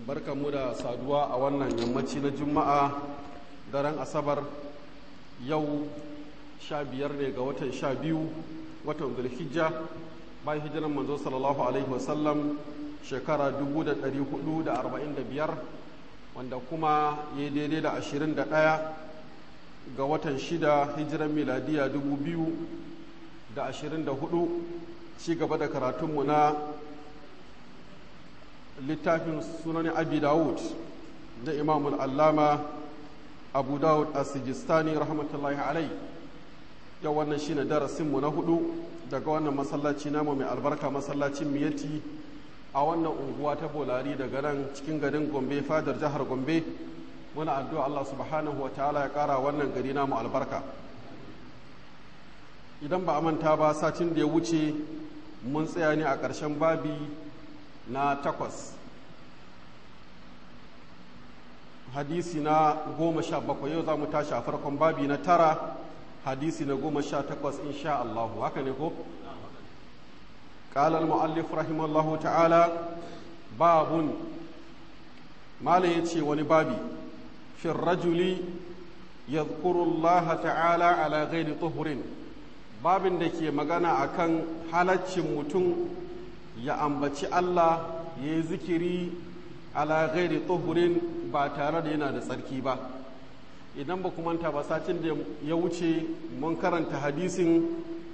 barkanmu da saduwa a wannan yammaci na juma'a daren asabar yau sha biyar ne ga watan sha biyu watan zulhijja bayan hijiran manzo sallallahu alaihi wasallam shekara 445 wanda kuma ya daidai da 21 ga watan shida hijiran miladiya 2024 ci gaba da karatunmu na littafin sunan abi dawud na imamul allama abu dawud a sijistani rahmatullahi alai yau wannan shine darasinmu na hudu daga wannan masallaci namu mai albarka masallacin miyati a wannan unguwa ta bolari daga nan cikin garin gombe fadar jihar gombe muna addu'a allah subhanahu wa ta'ala ya kara wannan gari namu albarka idan ba a manta ba satin da ya wuce mun tsaya ne a ƙarshen babi na takwas hadisi na goma sha bakwai yau za mu tashi a farkon babi na tara hadisi na goma sha takwas insha Allahu haka ne ko? قال المؤلف رحمه الله تعالى باب ما يتي ونبابي في الرجل يذكر الله تعالى على غير طهر babin da ke magana akan halaccin mutum ya ambaci Allah ya yi zikiri ala ghairi tuhurin ba tare da yana da tsarki ba idan ba manta ba satin da ya wuce mun karanta hadisin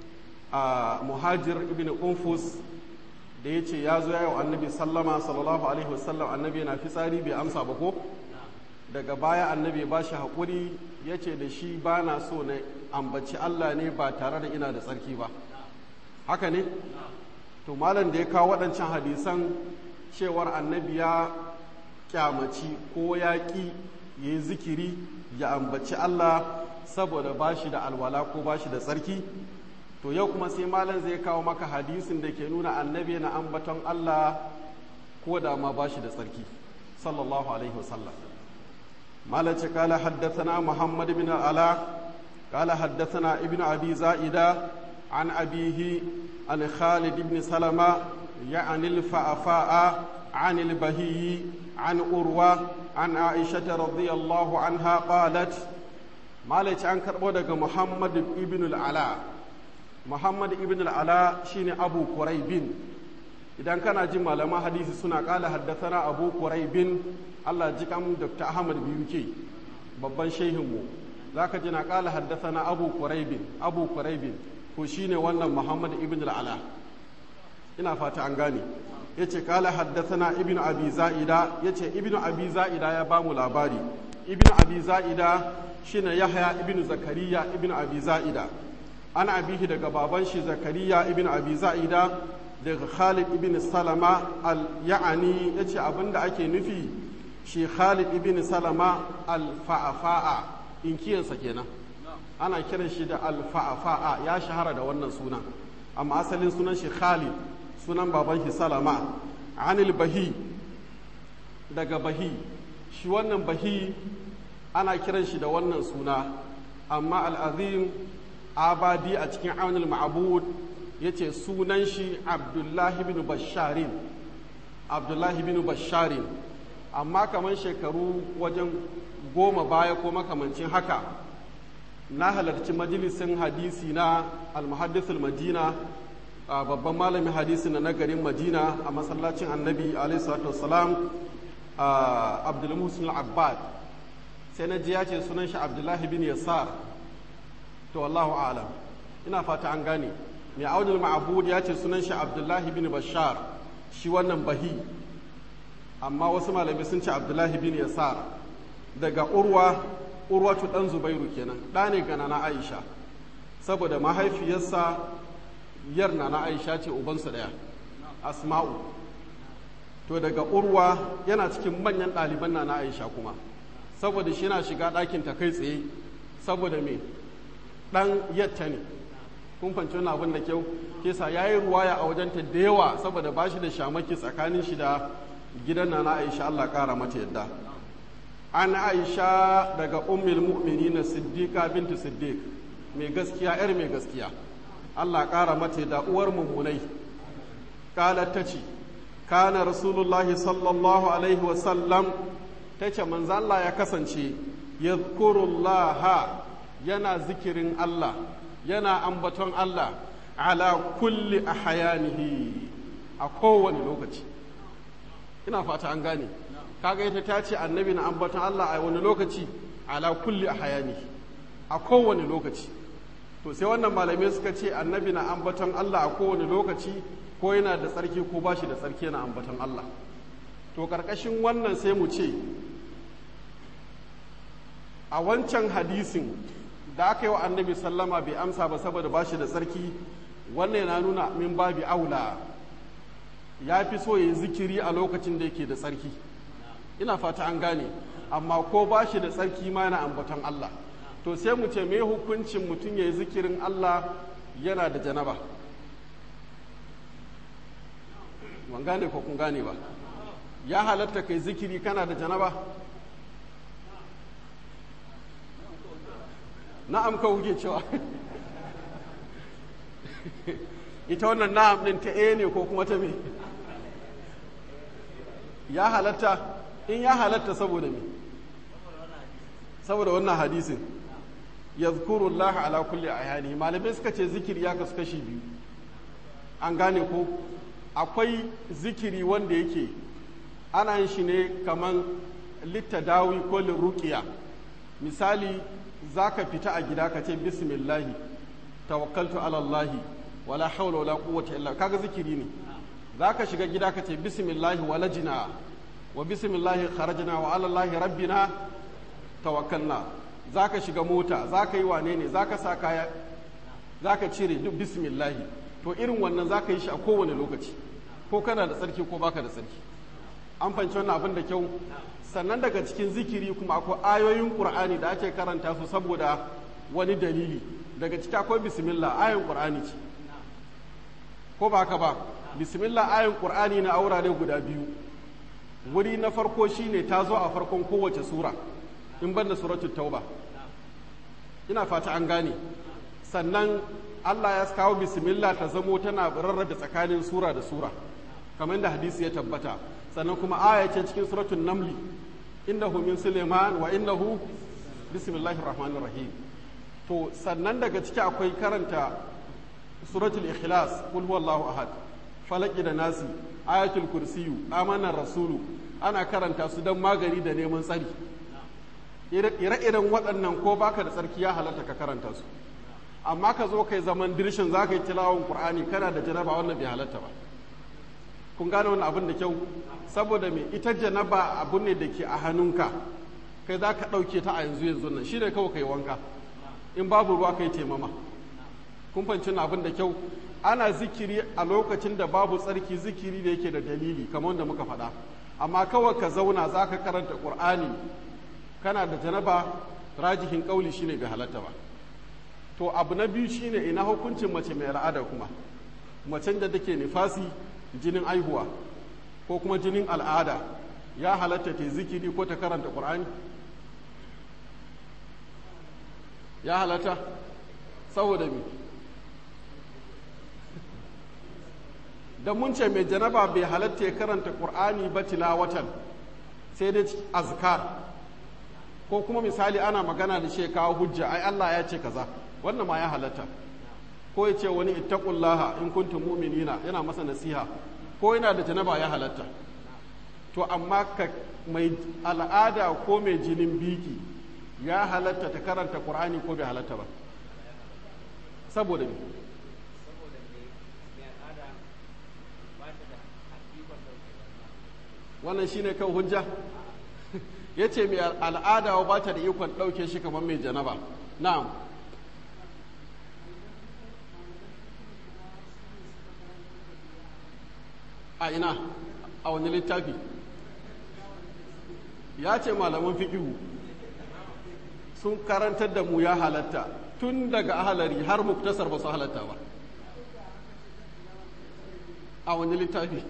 a muhajir ibn unfus da ya ce ya zo yawo annabi sallama sallallahu alaihi wasallam annabi yana fitsari bai amsa ba ko daga baya annabi ba shi haƙuri ya ce da shi ba na so na ambaci Allah ne ba tare da ina da tsarki ba haka ne to malam da ya kawo waɗancan hadisan cewar annabi ya kyamaci ko ya ƙi ya yi zikiri ya ambaci Allah saboda ba shi da alwala ko ba shi da tsarki to yau kuma sai malam zai kawo maka hadisin da ke nuna annabi na ambaton Allah ko da ma ba shi da tsarki sallallahu alaihi wasallam malam ce kala haddathana muhammad bin ala kala haddathana ibnu abi za'ida an abihi an khalid ibn salama يعني الفأفاء عن البهي عن أروى عن عائشة رضي الله عنها قالت مالك عن كربودك محمد ابن العلاء محمد ابن العلاء شين أبو قريب idan kana jin malaman hadisi suna kala haddathana abu quraibin Allah ji kan Dr. Ahmad Biyuke babban shehinmu zaka ji na kala haddathana abu quraibin abu quraibin ko shine wannan Muhammad ibn al-Ala ina fata an gane ya ce kala haddathana ibn abi za'ida ya ce ibn abi za'ida ya ba mu labari ibn abi za'ida shine yahya ibn zakariya ibn abi za'ida an abihi daga baban shi zakariya ibn abi za'ida daga khalid ibn salama al ya'ani ya ce abinda ake nufi shi khalid ibn salama al fa'afa'a inkiyansa kenan ana kiran shi da al fa'afa'a ya shahara da wannan sunan amma asalin sunan shi khalid sunan baban shi salama anil bahi daga bahi shi wannan bahi ana kiran shi da wannan suna amma al'azim abadi a cikin aunil ma'abud ya ce sunan shi abdullahi bin basharin abdullahi bin basharin amma kamar shekaru wajen goma baya ko makamancin haka na halarci majalisin hadisi na al-muhaddisul madina babban malamin hadisi na nagarin madina a masallacin annabi alaihissalatu abdulmusul abbad sai na ji ya ce sunan shi abdullahi bin yasar to wallahu alam ina fata an gane mai audul ma'abud ya ce sunan shi abdullahi bin bashar shi wannan bahi amma wasu malamai sun ce abdullahi bin yasar daga urwa urwatu dan zubairu kenan ɗa ne ga na aisha saboda mahaifiyarsa yar na aisha ce ubansu ɗaya asma'u to daga urwa yana cikin manyan ɗaliban na aisha kuma saboda shi na shiga ɗakin ta kai tsaye saboda me ɗan yatta ne kun fanci wani abin da kyau kesa ya yi ruwaya a wajenta da yawa saboda ba shi da shamaki tsakanin shi da gidan na aisha allah ƙara mata yadda an aisha daga ummul mu'minin siddiqa bintu siddiq mai gaskiya yar mai gaskiya Allah ƙara mata da uwar mummunai ƙalar ta ce kana rasulullahi sallallahu alaihi wasallam ta ce manzo Allah ya kasance yadhkurullaha yana zikirin Allah yana ambaton Allah ala kulli ahyanihi a kowane lokaci ina fata an gane kaga ita ta ce annabi na ambaton Allah a wani lokaci ala kulli ahyanihi a kowane lokaci to sai wannan malamai suka ce annabi na ambaton Allah a kowane lokaci ko yana da tsarki ko ba shi da tsarki yana ambaton Allah to karkashin wannan sai mu ce a wancan hadisin da aka yi wa annabi sallama bai amsa ba saboda ba shi da tsarki wannan yana nuna min babi aula ya fi so ya yi zikiri a lokacin da yake da tsarki ina fata an gane amma ko ba shi da tsarki ma yana ambaton Allah to sai mu ce me hukuncin mutum ya yi zikirin Allah yana da janaba ban gane ko kun gane ba ya halatta kai zikiri kana da janaba na'am ka kuke cewa ita wannan na'am din ta e ne ko kuma ta me ya halatta in ya halatta saboda me saboda wannan hadisin yadhkuru Allah ala kulli ayani malamai suka ce zikiri ya kasu kashi biyu an gane ko akwai zikiri wanda yake ana yin shi ne kaman littadawi ko liruqiya misali zaka fita a gida ka ce bismillahi tawakkaltu ala Allah wala hawla wala quwwata illa kaga zikiri ne zaka shiga gida ka ce bismillahi walajina wa bismillahi kharajna wa ala Allah rabbina tawakkalna za ka shiga mota za ka yi wane ne za ka sa kaya za ka cire duk bismillahi to irin wannan za ka yi shi a kowane lokaci ko kana da tsarki ko baka da tsarki an fanci wannan abin da kyau sannan daga cikin zikiri kuma akwai ayoyin qur'ani da ake karanta su saboda wani dalili daga ciki akwai bismillah ayoyin qur'ani ce ko ba haka ba bismillah ayoyin qur'ani na aurare guda biyu wuri na farko shine ta zo a farkon kowace sura in ban da suratul tauba ina fata an gane sannan Allah ya kawo bismillah ta zamo tana rarrabe tsakanin sura da sura kamar da hadisi ya tabbata sannan kuma aya ce cikin suratul namli innahu min suleiman wa innahu bismillahir rahmanir rahim to sannan daga ciki akwai karanta suratul ikhlas kul huwallahu ahad falaki da nasi ayatul kursiyu amanar rasulu ana karanta su don magani da neman tsari ire-iren waɗannan ko baka da tsarki ya halatta ka karanta su amma ka zo kai zaman dirshin za ka yi tilawon ƙur'ani kana da janaba wannan bai halatta ba kun gane wannan abin da kyau saboda me ita janaba abu ne da ke a hannunka kai za ka ɗauke ta a yanzu yanzu nan shi ne kawai kai wanka in babu ruwa kai taimama kun fahimci abin da kyau ana zikiri a lokacin da babu tsarki zikiri da yake da dalili kamar da muka faɗa amma kawai ka zauna za ka karanta ƙur'ani kana da janaba rajihin ƙauli shine bai halatta ba to abu na biyu shine ina hukuncin mace mai al'ada kuma macen da take nifasi jinin aihuwa ko kuma jinin al'ada ya halatta ta zikiri ko ta karanta ƙur'ani ya halatta saboda mi da mun ce mai janaba bai halatta ya karanta ƙur'ani ba tilawatan sai dai azkar ko kuma misali ana magana da shi kawo hujja ai Allah ya ce kaza wannan ma ya halatta ko ya ce wani ittaqullaha in kuntum mu'minina yana masa nasiha ko yana da janaba ya halatta to amma ka mai al'ada ko mai jinin biki ya halatta ta karanta qur'ani ko bai halatta ba saboda me wannan shine kan hujja ya ce mai al'ada ba ta da ikon ɗauke shi kamar mai janaba na'am a ina a wani littafi ya ce malaman fiƙihu sun karantar da mu ya halatta tun daga ahalari har muktasar ba su halatta ba a wani littafi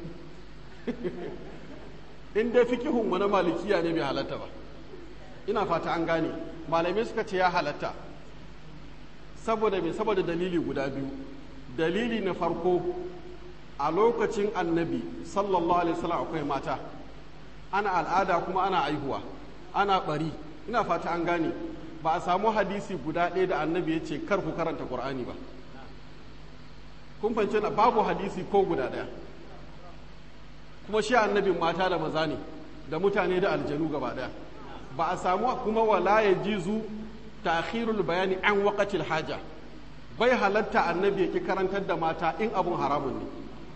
in dai fikihun mu na malikiya ne bai halatta ba ina fata an gane malamai suka ce ya halatta saboda mai saboda dalili guda biyu dalili na farko a lokacin annabi sallallahu alaihi wasallam akwai mata ana al'ada kuma ana aihuwa ana bari ina fata an gane ba a samu hadisi guda ɗaya da annabi ya ce kar ku karanta qur'ani ba kun fahimci na babu hadisi ko guda ɗaya kuma shi annabin mata da maza ne da mutane da aljanu gaba ɗaya ba a samu kuma wala ya jizu ta'khirul bayani an waqatil haja bai halatta annabi ya ki karantar da mata in abun haramun ne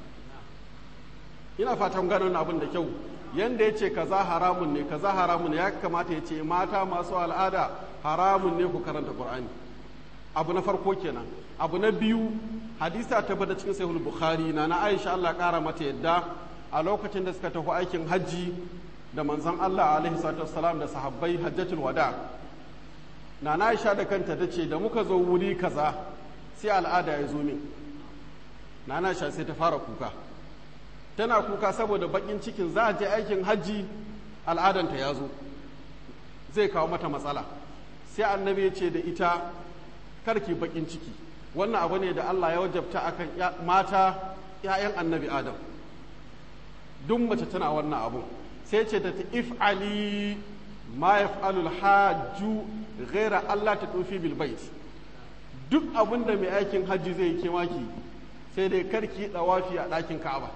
ina fatan ganin abin da kyau yanda ya ce kaza haramun ne kaza haramun ne ya kamata ya ce mata masu al'ada haramun ne ku karanta qur'ani abu na farko kenan abu na biyu hadisa ta bada cikin sahih bukhari na na aisha Allah kara mata yadda a lokacin da suka tafi aikin hajji da manzon Allah alaihi salatu wassalam da sahabbai hajjatul wada na na aisha da kanta ta ce da muka zo wuri kaza sai al'ada ya zo min na na aisha sai ta fara kuka tana kuka saboda bakin cikin za a je aikin hajji al'adanta ya zo zai kawo mata matsala sai annabi ya ce da ita karki bakin ciki wannan abu ne da Allah ya wajabta akan mata ‘ya'yan annabi adam duk mace tana wannan abu sai ce ta if'ali ma yaf'alul hajju ghaira Allah ta tufi bil bait duk abin da mai aikin hajji zai yi kemaki sai dai karki dawafi a ɗakin Ka'aba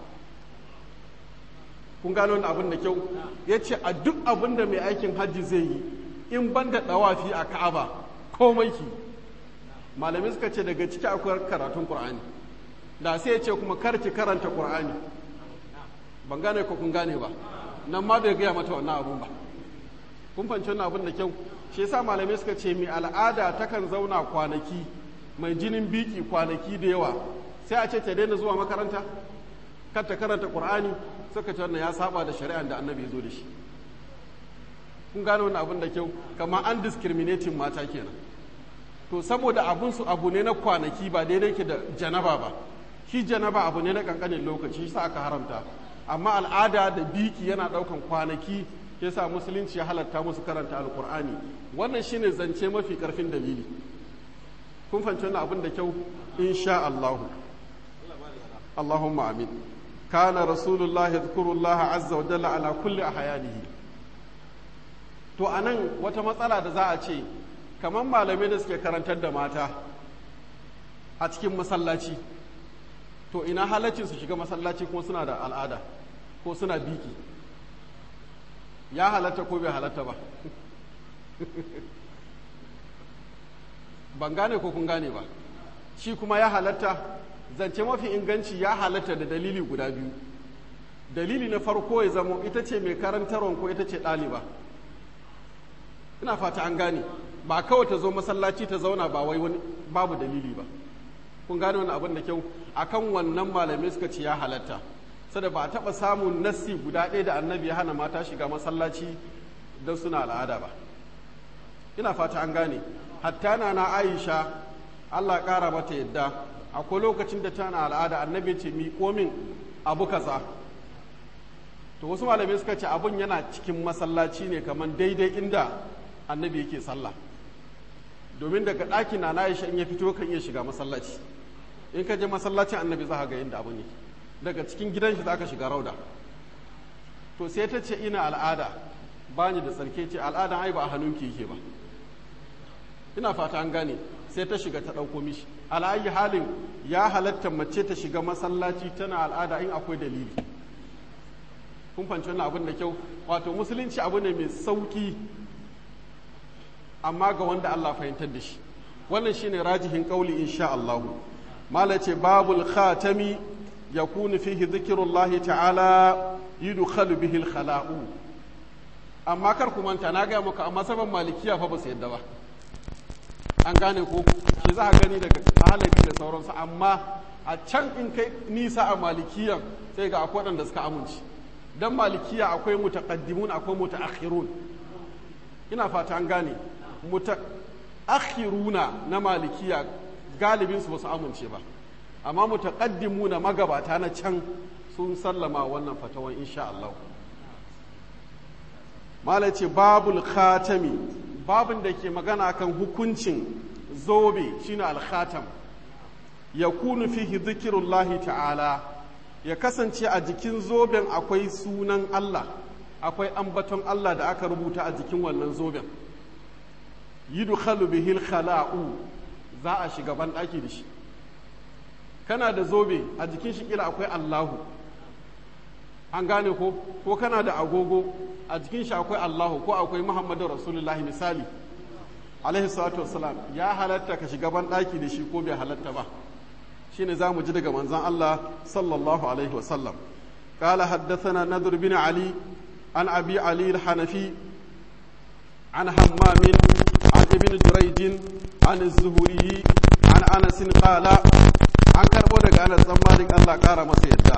kun gano wannan abin da kyau ya ce a duk abin da mai aikin hajji zai yi in ban da dawafi a Ka'aba komai ki malamai suka ce daga ciki akwai karatun Qur'ani da sai ya ce kuma karki karanta Qur'ani ban gane ko kun gane ba nan ma bai gaya mata wannan abun ba kun fahimci wannan abun da kyau shi yasa malamai suka ce mai al'ada takan zauna kwanaki mai jinin biki kwanaki da yawa sai a ce ta daina zuwa makaranta kar ta karanta qur'ani suka ce wannan ya saba da shari'ar da annabi ya zo da shi kun gane wannan abun da kyau kamar an discriminating mata kenan to saboda abun su abu ne na kwanaki ba daidai ke da janaba ba shi janaba abu ne na kankanin lokaci shi sa aka haramta amma al'ada da biki yana daukan kwanaki yasa musulunci ya halatta musu karanta alkur'ani wannan shine zance mafi karfin dalili kun fahimci wannan abin da kyau insha Allah Allahumma amin kana rasulullahi yadhkurullaha azza wa jalla ala kulli ahyanihi to anan wata matsala da za a ce kamar malamai da suke karantar da mata a cikin masallaci to ina halaccin su shiga masallaci kuma suna da al'ada ko suna biki ya halatta ko bai halatta ba ban gane ko kun gane ba shi kuma ya halatta zance mafi inganci ya halatta da dalili guda biyu dalili na farko ya zamo ita ce mai karantarwa ko ita ce ɗaliba ina fata an gane ba kawai ta zo masallaci ta zauna ba wai wani babu dalili ba kun gane wani abin da kyau akan wannan malamai suka ce ya halatta sada ba a taɓa samun nassi guda ɗaya da annabi ya hana mata shiga masallaci don suna al'ada ba ina fata an gane hatta na na aisha allah ƙara mata yadda akwai lokacin da tana al'ada annabi ce mi komin abu kaza to wasu malamai suka ce abun yana cikin masallaci ne kamar daidai inda annabi yake sallah domin daga ɗakin na na aisha in ya fito kan iya shiga masallaci in ka je masallacin annabi za ka ga inda abu ne daga cikin gidan shi za ka shiga rauda to sai ta ce ina al'ada ba ni da tsarki ce al'adan ai ba a hannunki yake ba ina fata an gane sai ta shiga ta ɗauko mishi ala'ayi halin ya halatta mace ta shiga masallaci tana al'ada in akwai dalili kun fanci wannan abin da kyau wato musulunci abu ne mai sauki amma ga wanda Allah fahimtar da shi wannan shine rajihin kauli insha Allah mala ce babul khatami yakunu fihi dhikrullahi ta'ala yudkhalu bihi al-khala'u amma kar ku manta na ga muku amma saban malikiya fa ba su yadda ba an gane ko shi za a gani daga halabi da sauransu amma a can in kai nisa a malikiyan sai ga akwai waɗanda suka amince dan malikiya akwai mutaqaddimun akwai mutaakhirun ina fata an gane mutaakhiruna na malikiya galibin su ba su amince ba amma mutaqaddimuna magabata na can sun sallama wannan fatawan insha Allah mala ce babul khatami babin da ke magana kan hukuncin zobe shine al-khatam yakunu fihi dhikrullahi ta'ala ya kasance a jikin zoben akwai sunan Allah akwai ambaton Allah da aka rubuta a jikin wannan zoben yudkhalu bihil khala'u za a shiga ban daki da shi kana da zobe a jikin shi kila akwai Allahu an gane ko ko kana da agogo a jikin shi akwai Allahu ko akwai Muhammadu Rasulullahi misali alaihi salatu wassalam ya halatta ka shiga ban daki da shi ko bai halatta ba shine zamu ji daga manzon Allah sallallahu alaihi wasallam قال حدثنا نذر بن علي عن أبي علي الحنفي عن همام عن ابن جريج عن الزهري عن أنس قال عن كربو دغ أنس بن مالك الله قال masa yadda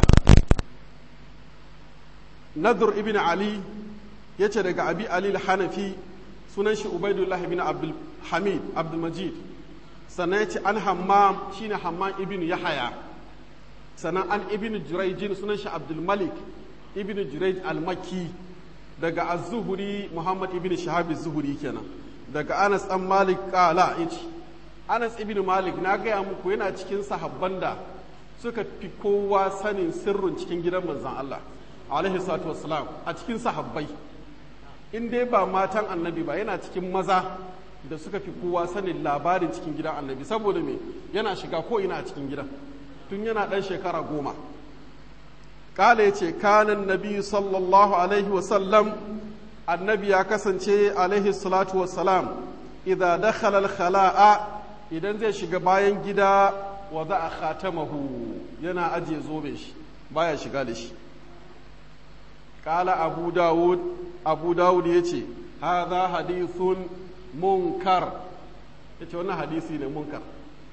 نذر ابن علي yace daga abi ali al-hanafi sunan shi ubaidullah ibn abdul hamid abdul majid sannan yace an hammam shine hammam ibn yahya sannan an ibn jurayjin sunan shi abdul malik ibn jurayj al-makki daga az-zuhri muhammad ibn shahab az-zuhri kenan daga anas dan malik qala yace anas ibn malik na gaya muku yana cikin sahabban da suka fi kowa sanin sirrin cikin gidan manzon Allah alaihi salatu wassalam a cikin sahabbai in dai ba matan annabi ba yana cikin maza da suka fi kowa sanin labarin cikin gidan annabi saboda me yana shiga ko ina a cikin gidan tun yana ɗan shekara goma ƙala ya ce kanan nabi sallallahu alaihi wasallam annabi ya kasance alaihi salatu wassalam idza dakhala al-khala'a idan zai shiga bayan gida wa za a khatamahu yana ajiye zobe shi baya shiga da shi ƙala abu dawud abu dawud ya ce hadha hadithun munkar ya ce wannan hadisi ne munkar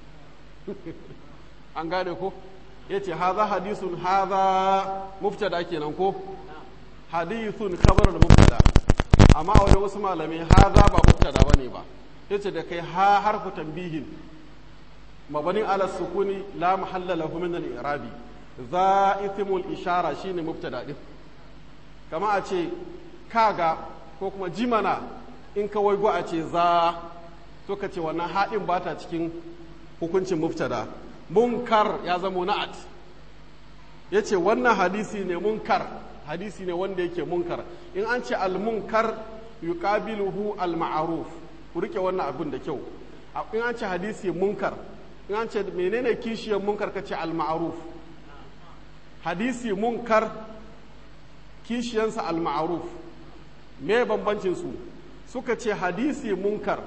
an gane ko ya ce haza hadisun haza muftada kenan ko hadithun khabar da muftada amma a wajen wasu malamai haza ba muftada bane ba ya ce da kai ha harfu tambihin mabanin ala sukuni la mahalla lahu min al-i'rabi za ithmul ishara shine muftada din kama a ce kaga ko kuma jimana in ka waigo a ce za to ka ce wannan haɗin ba ta cikin hukuncin muftada munkar ya zama na'at ya ce wannan hadisi ne munkar hadisi ne wanda yake munkar in an ce al-munkar yuqabiluhu al-ma'ruf ku rike wannan abin da kyau in an ce hadisi munkar in an ce menene kishiyar munkar kace al-ma'ruf hadisi munkar kishiyansa al-ma'ruf me bambancin su suka ce hadisi munkar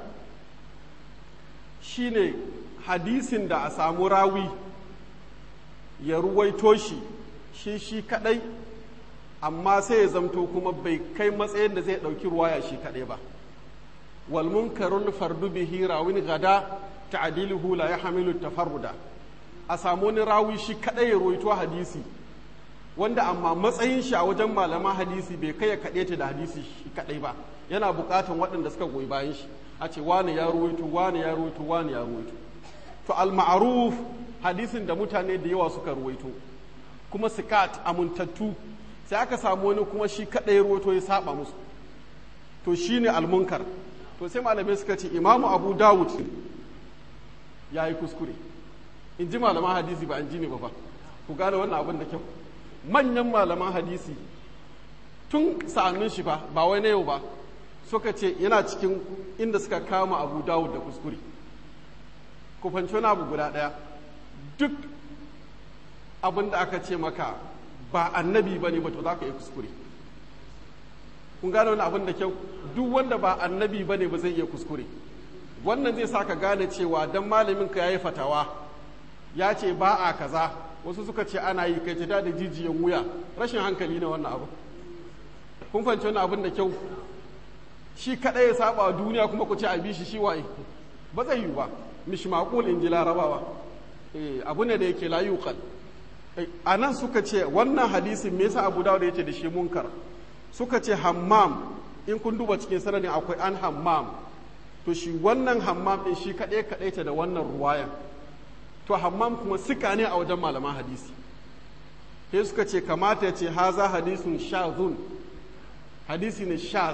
shine hadisin da a samu rawi ya ruwaito shi shi shi kadai amma sai ya zamto kuma bai kai matsayin da zai dauki ruwaya shi kadai ba wal munkarul fardu bihi rawin gada ta'diluhu la yahmilu tafarruda a samu wani rawi shi kadai ya ruwaito hadisi wanda amma matsayin shi a wajen malaman hadisi bai kai ya kaɗe ta da hadisi shi kadai ba yana buƙatan waɗanda suka goyi bayan shi a ce wani ya ruwaito wani ya ruwaito wani ya ruwaito to al-ma'ruf hadisin da mutane da yawa suka ruwaito kuma sikat amintattu sai aka samu wani kuma shi kadai ruwaito ya saba musu to shine al-munkar to sai malamai suka ce imamu abu dawud ya yi kuskure in ji malaman hadisi ba an ji ne ba ba ku gane wannan abin da kyau manyan malaman hadisi tun sa'annin shi ba ba wai na yau ba suka ce yana cikin inda suka kama abu dawud da kuskure ku fanci wani abu guda ɗaya duk abin da aka ce maka ba annabi ba ne ba to za ka yi kuskure kun gane wani abin da kyau duk wanda ba annabi ba ne ba zai iya kuskure wannan zai sa ka gane cewa dan malamin ka yayi fatawa ya ce ba a kaza wasu suka ce ana yi kai ta da jijiyan wuya rashin hankali ne wannan abu kun fanci wani abin da kyau shi kaɗai ya saba duniya kuma ku ce a bi shi shi waye ba zai yi ba mishmaqul in ji larabawa abu ne da yake la yuqal a nan suka ce wannan hadisin me yasa abu dawud yace da shi munkar suka ce hammam in kun duba cikin sanadin akwai an hammam to shi wannan hammam din shi kaɗai kaɗai ta da wannan ruwayan to hammam kuma sika ne a wajen malaman hadisi sai suka ce kamata ya ce haza hadisun shazun hadisi ne shaz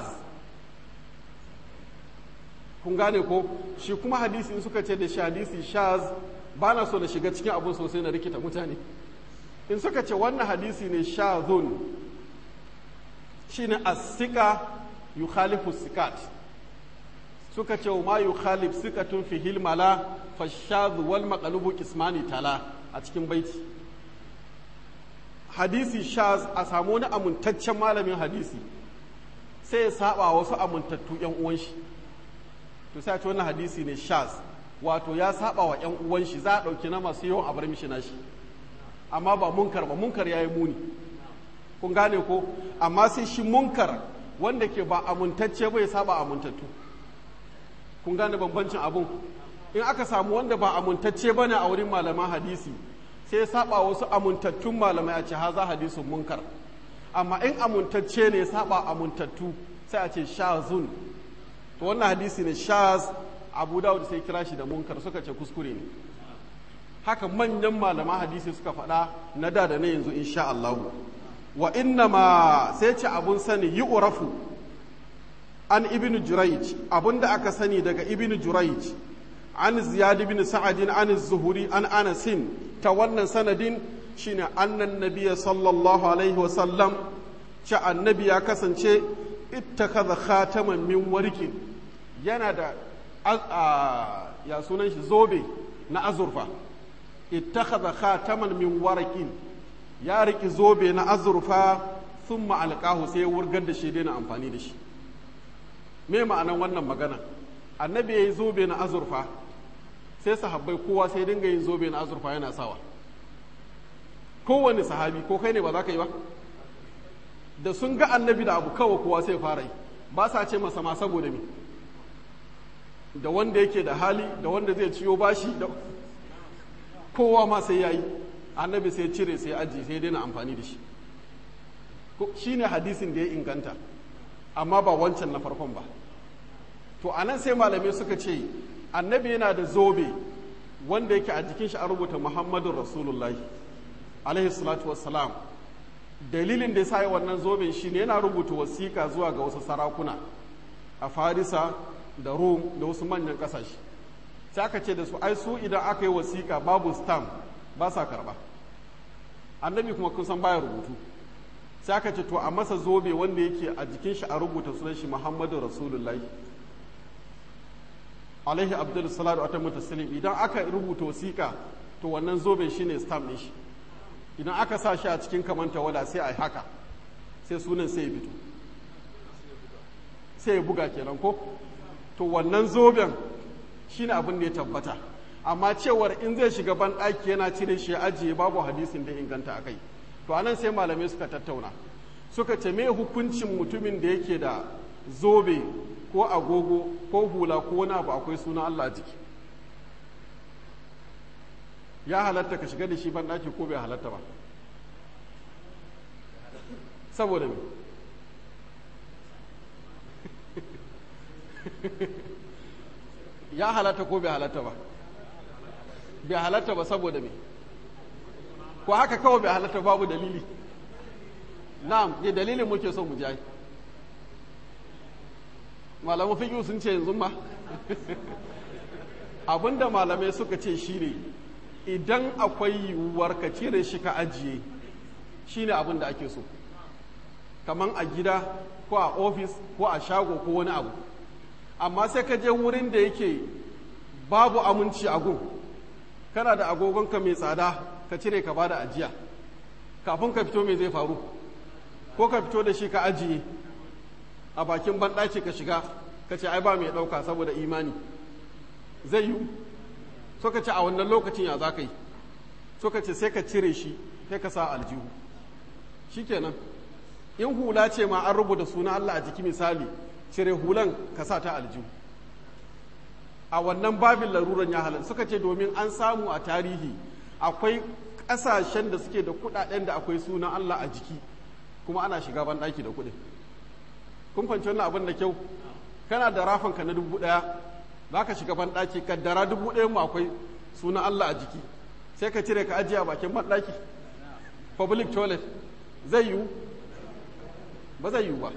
kun gane ko shi kuma hadisi in suka ce da shi hadisi shaz ba na so na shiga cikin abun sosai na rikita mutane in suka ce wannan hadisi ne shazun shine as-sika yukhalifu sikat suka ce ma yukhalif sikatun fi hilmala fashadhu wal maqlubu qismani tala a cikin baiti hadisi shaz a samu wani amintaccen malamin hadisi sai ya saba wasu amintattu yan uwan shi to sai a ce wannan hadisi ne shaz wato ya saba wa yan uwan shi za a dauki na masu yawan abar mishi nashi amma ba munkar ba munkar yayi muni kun gane ko amma sai shi munkar wanda ke ba amintacce ba ya saba amintattu kun gane bambancin abun in aka samu wanda ba amintacce bane a wurin malaman hadisi sai ya saba wasu amintattun malamai a ce haza hadisun munkar amma in amintacce ne ya saba amintattu sai a ce shazun to wannan hadisi ne shaz abu dawud sai kira shi da munkar suka ce kuskure ne haka manyan malaman hadisi suka faɗa na da da na yanzu insha Allah wa inna ma sai ce abun sani yi urafu an ibn jurayj abunda aka sani daga ibn jurayj an ziyad ibn sa'ad an zuhuri an anasin ta wannan sanadin shine annan nabiyya sallallahu alaihi wa sallam ce annabi ya kasance ittakaza khataman min warqin yana da ya sunan shi zobe na azurfa ittakaza khataman min warqin ya riki zobe na azurfa thumma alqahu sai ya wurgar da shi daina amfani da shi me ma'anan wannan magana annabi ya yi zobe na azurfa sai sahabbai kowa sai dinga yin zobe na azurfa yana sawa kowane sahabi ko kai ne ba za ka yi ba da sun ga annabi da abu kawai kowa sai fara yi ba sa ce masa ma saboda me da wanda yake da hali da wanda zai ciyo bashi da kowa ma sai ya yi annabi sai cire sai aji sai daina amfani da shi shi ne hadisin da ya inganta amma ba wancan na farkon ba to a nan sai malamai suka ce annabi yana da zobe wanda yake a jikin shi an rubuta muhammadun rasulullahi alaihi salatu wassalam dalilin da ya sa wannan zoben shi ne yana rubuta wasiƙa zuwa ga wasu sarakuna a farisa da rom da wasu manyan ƙasashe sai aka ce da su ai su idan aka yi wasiƙa babu stamp ba sa karɓa annabi kuma kun san baya rubutu sai aka ce to a masa zobe wanda yake a jikin shi a rubuta sunan shi muhammadu rasulullahi alaihi abdul salatu wa tamu taslim idan aka rubuta wasiƙa to wannan zobe shine stamp ɗin shi idan aka sa shi a cikin kamanta wada sai a yi haka sai sunan sai ya fito sai ya buga kenan ko to wannan zoben shine abin da ya tabbata amma cewar in zai shiga ban ɗaki yana cire shi ya ajiye babu hadisin da inganta a kai to anan sai malamai suka tattauna suka ce me hukuncin mutumin da yake da zobe ko agogo ko hula ko wani abu akwai suna Allah jiki ya halatta ka shiga da shi ban ɗaki ko bai halatta ba saboda me ya halatta ko bai halatta ba bai halatta ba saboda me ko haka kawai bai halatta babu dalili na'am ne dalilin muke so mu jayi malamu fiƙi sun ce yanzu ma abinda malamai suka ce shine idan akwai yiwuwar ka cire shi ka ajiye shine abin da ake so kaman a gida ko a ofis ko a shago ko wani abu amma sai ka je wurin da yake babu aminci a gun kana da agogonka mai tsada ka cire ka bada ajiya kafin ka fito mai zai faru ko ka fito da shi ka ajiye a bakin banɗaki ka shiga ka ce ai ba mai ɗauka saboda imani zai yiwu so ka ce a wannan lokacin ya za ka yi so ka ce sai ka cire shi sai ka sa aljihu shikenan in hula ce ma an rubuta suna Allah a jiki misali cire hulan ka sa ta aljihu a wannan babin laruran ya halar suka ce domin an samu a tarihi akwai ƙasashen da suke da kuɗaɗen da akwai sunan Allah a jiki kuma ana shiga ban ɗaki da kuɗin kun fahimci wannan abin da kyau kana da rafanka na dubu ɗaya za ka shiga ban ɗaki kaddara dubu ɗaya mu akwai sunan Allah a jiki sai ka cire ka ajiye a bakin ban ɗaki public toilet zai yiwu ba zai yiwu ba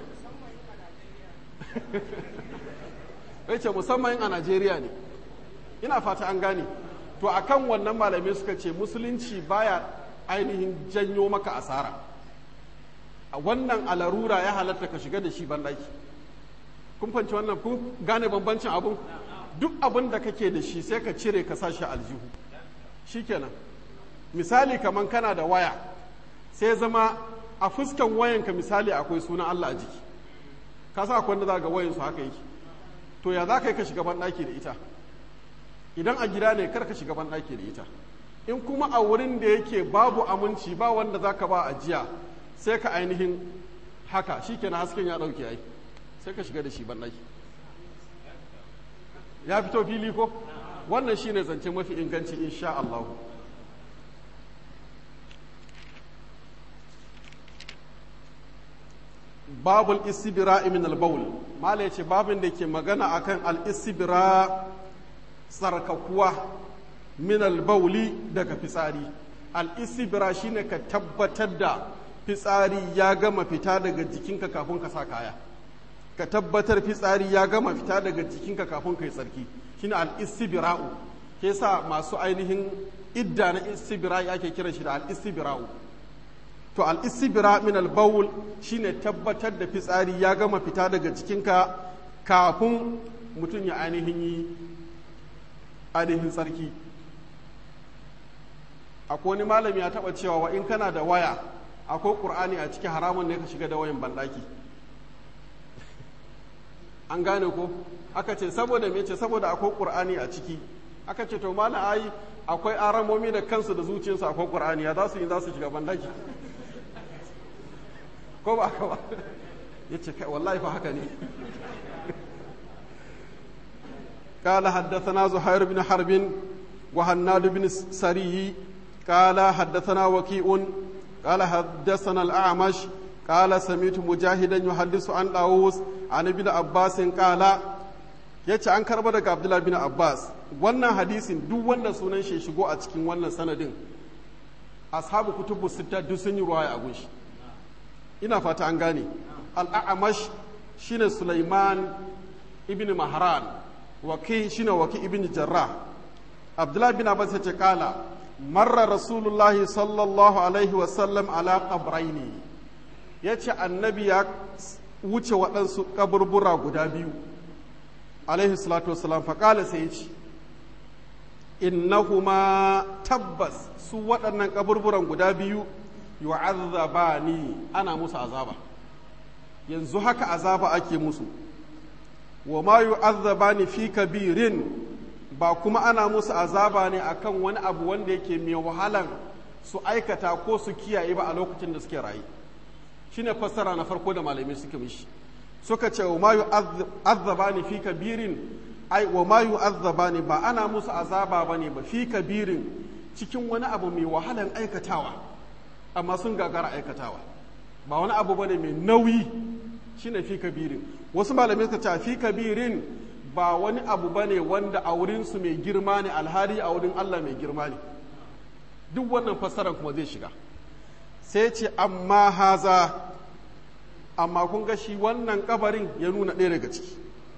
ce musamman a Najeriya ne ina fata an gane to akan wannan malamai suka ce musulunci baya ainihin janyo maka asara a wannan alarura ya halatta ka shiga da shi banɗaki kun fanci wannan kun gane bambancin abun duk abin da kake da shi sai ka cire ka sa shi aljihu shikenan misali kaman kana da waya sai zama a fuskan wayanka misali akwai sunan Allah a jiki ka sa akwai wanda za ga wayan su haka yake to ya za ka yi ka shiga banɗaki da ita idan a gida ne kar ka shiga banɗaki da ita in kuma a wurin da yake babu aminci ba wanda za ka ba ajiya sai ka ainihin haka shi kenan hasken ya ɗauke ai sai ka shiga da shi banɗaki ya fito fili ko wannan shi ne zance mafi inganci insha Allah babul istibira min al-bawl mala yace babin da ke magana akan al-istibira tsarkakuwa min al-bawli daga fitsari al-istibira shine ka tabbatar da fitsari ya gama fita daga jikinka kafin ka sa kaya ka tabbatar fitsari ya gama fita daga jikinka kafin ka yi tsarki shine al-istibira'u ke sa masu ainihin idda na istibira'i ake kiran shi da al-istibira'u to al-istibira min al-bawl shine tabbatar da fitsari ya gama fita daga jikinka kafin mutum ya ainihin yi ainihin tsarki akwai wani malami ya taba cewa wa in kana da waya akwai qur'ani a ciki haramun ne ka shiga da wayan bandaki an gane ko aka ce saboda me ce saboda akwai qur'ani a ciki aka ce to malam ai akwai aramomi da kansu da zuciyarsu akwai qur'ani ya za su yi za su shiga bandaki ko ba haka ba ya ce kai wallahi fa haka ne قال حدثنا زهير بن حرب وهناد بن سري قال حدثنا وكيء قال حدثنا الأعمش قال سمعت مجاهدا يحدث عن داووس عن ابن عباس قال yace an karba daga Abdullah bin Abbas wannan hadisin duk wanda sunan shi shigo a cikin wannan sanadin ashabu kutubu sita duk sun yi ruwaya a gunshi ina fata an gane al-a'mash shine Sulaiman ibn Mahran waki shine waki ibn Jarrah Abdullah bin Abbas yace kala marra Rasulullah sallallahu alaihi wa sallam ala qabraini yace annabi ya wuce waɗansu kaburbura guda biyu alaihi salatu wasalam faƙala sai ya ce innahuma tabbas su waɗannan kaburburan guda biyu yu'azzabani ana musu azaba yanzu haka azaba ake musu wa ma yu'azzabani fi kabirin ba kuma ana musu azaba ne akan wani abu wanda yake mai wahalan su aikata ko su kiyaye ba a lokacin da suke rayu shine fassara na farko da malamai suke mishi suka ce wa ma yu'azzabani fi kabirin ai wa ma yu'azzabani ba ana musu azaba bane ba fi kabirin cikin wani abu mai wahalan aikatawa amma sun gagara aikatawa ba wani abu bane mai nauyi shine fi kabirin wasu malamai suka ce fi kabirin ba wani abu bane wanda a wurin su mai girma ne alhali a wurin Allah mai girma ne duk wannan fassarar kuma zai shiga sai ce amma haza amma kun ga shi wannan kabarin ya nuna ɗaya daga ciki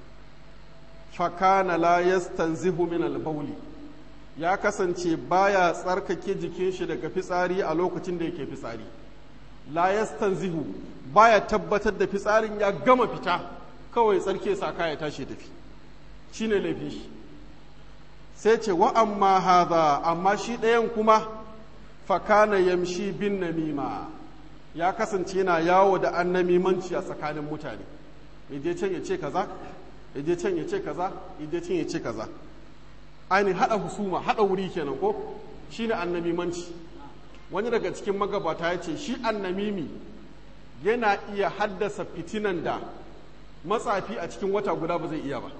fakana la yastanzihu min al-bawli ya kasance baya tsarkake jikin shi daga fitsari a lokacin da yake fitsari la yastanzihu baya tabbatar da fitsarin ya gama fita kawai tsarke sa kaya tashi tafi shine laifin shi sai ce wa amma hadha amma shi ɗayan kuma fakana yamshi bin namima ya kasance yana yawo da annamimanci a tsakanin mutane ya je can ya ce kaza ya je can ya ce kaza ya je can ya ce kaza ainihin haɗa husuma haɗa wuri kenan ko shine annamimanci wani daga cikin magabata ya ce shi annamimi yana iya haddasa fitinan da matsafi a cikin wata guda ba zai iya ba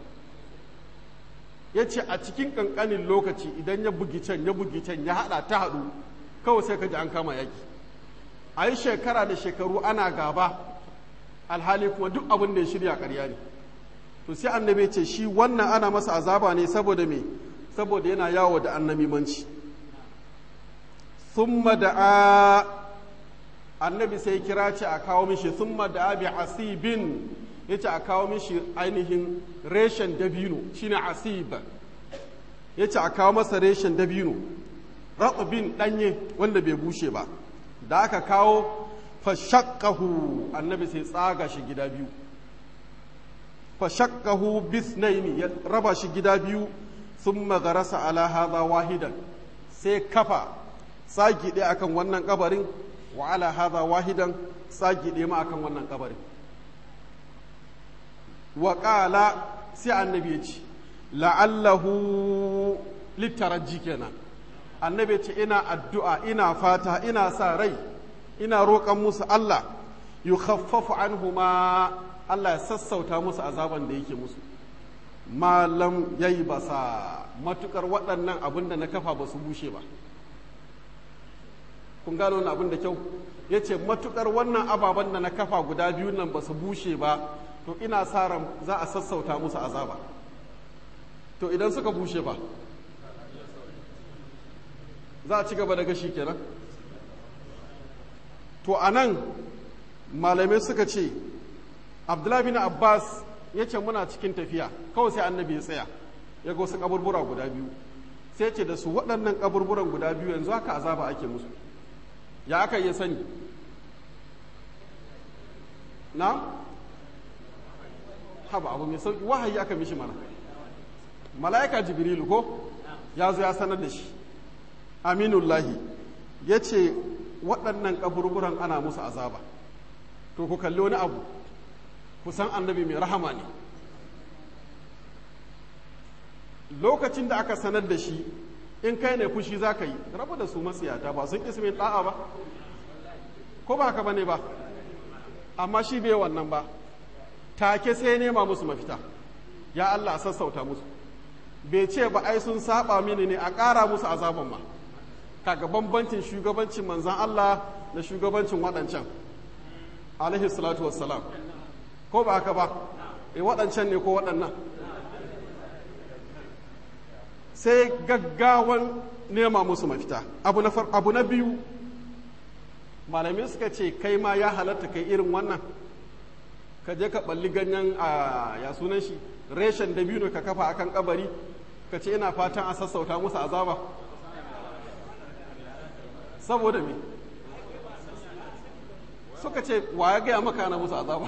ya ce a cikin ƙanƙanin lokaci idan ya bugi can ya bugi can ya haɗa ta haɗu kawai sai ka ji an kama yaki a yi shekara da shekaru ana gaba alhali kuma duk abin da ya shirya ƙarya ne to sai annabi ce shi wannan ana masa azaba ne saboda me saboda yana yawo da annamimanci thumma da annabi sai kira ce a kawo mishi thumma da bi asibin yace a kawo mishi ainihin reshen dabino shine asib yace a kawo masa reshen dabino ratsubin ɗanye wanda bai bushe ba da aka kawo fashakkahu annabi sai tsaga shi gida biyu fashakkahu bisnaini ya raba shi gida biyu sun magarasa ala haza wahidan sai kafa tsagi ɗaya akan wannan kabarin wa ala haza wahidan tsagi ɗaya ma akan wannan kabarin wa ƙala sai annabi ya ce la'allahu littaraji kenan annabi ce ina addu'a ina fata ina sa rai ina roƙon musu Allah yu khaffafu anhuma Allah ya sassauta musu azaban da yake musu malam yayi basa matukar waɗannan abin da na kafa ba su bushe ba kun gano wannan abin da kyau ya ce matukar wannan ababen da na kafa guda biyu nan ba su bushe ba to ina sa ran za a sassauta musu azaba to idan suka bushe ba za a ci gaba da gashi kenan to a nan malamai suka ce abdullahi bin abbas ya ce muna cikin tafiya kawai sai annabi ya tsaya ya ga wasu kaburbura guda biyu sai ce da su waɗannan kaburburan guda biyu yanzu haka azaba ake musu ya aka iya sani na haba abu mai sauki wahayi aka mishi mana mala'ika jibrilu ko ya zo ya sanar da shi aminullahi ya ce waɗannan kaburburan ana musu azaba to ku kalli wani abu kusan annabi mai rahama ne lokacin da aka sanar da shi in kai ne fushi za ka yi rabu da su matsiyata ba sun ismin ɗa'a ba ko ba haka ba ne ba amma shi bai wannan ba take sai nema musu mafita ya Allah sassauta musu bai ce ba ai sun saba mini ne a ƙara musu azaban ma kaga bambancin shugabancin manzan Allah da shugabancin waɗancan alaihi salatu wassalam ko ba haka ba e waɗancan ne ko waɗannan sai gaggawan nema musu mafita abu na abu na biyu malamai suka ce kai ma ya halatta kai irin wannan ka je ka balli ganyen a ya sunan shi reshen da biyu ka kafa akan kabari ka ce ina fatan a sassauta musu azaba saboda me suka ce wa ya gaya maka na musu azaba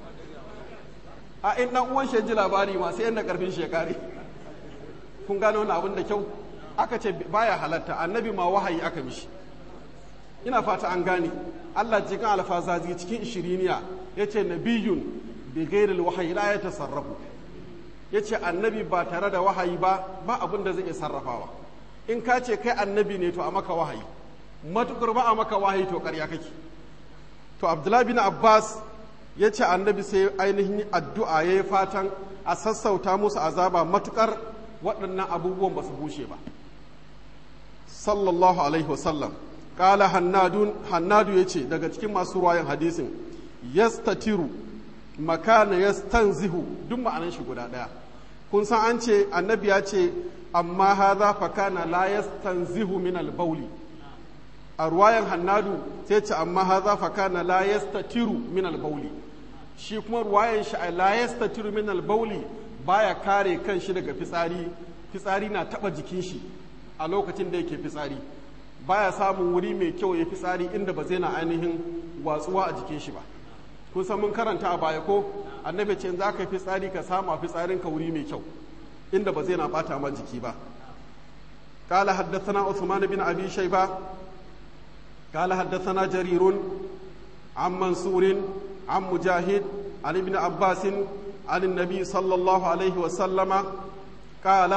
a in dan uwan shi ji labari ma sai yanda karfin shekari kun gano wani abin da kyau aka ce baya halatta annabi ma wahayi aka mishi ina fata an gane Allah cikin alfazazi cikin ishiriniya ya ce nabiyun bi gairil wahayi la ya tasarrafu ya ce annabi ba tare da wahayi ba ba abin da zai iya sarrafawa in ka ce kai annabi ne to a maka wahayi matukar ba a maka wahayi to karya kake to abdullahi bin abbas ya ce annabi sai ainihin addu'a ya yi fatan a sassauta musu azaba matukar waɗannan abubuwan ba su bushe ba sallallahu alaihi wasallam ƙala hannadun hannadu ya ce daga cikin masu ruwayan hadisin yastatiru makana yastanzihu duk ma'anan shi guda ɗaya kun san an ce annabi ya ce amma haza fa kana la yastanzihu min al-bawli a ruwayan hannadu sai ce amma haza fa kana la yastatiru min al-bawli shi kuma ruwayan shi a la yastatiru min al-bawli baya kare kan shi daga fitsari fitsari na taba jikin shi a lokacin da yake fitsari baya samun wuri mai kyau ya fitsari inda ba zai na ainihin watsuwa a jikin shi ba kun san mun karanta a baya ko annabi ce za ka fitsari ka samu a fitsarin ka wuri mai kyau inda ba zai na bata ma jiki ba قال حدثنا عثمان بن ابي شيبه قال حدثنا جرير عن منصور عن مجاهد عن ابن عباس عن النبي صلى الله عليه وسلم قال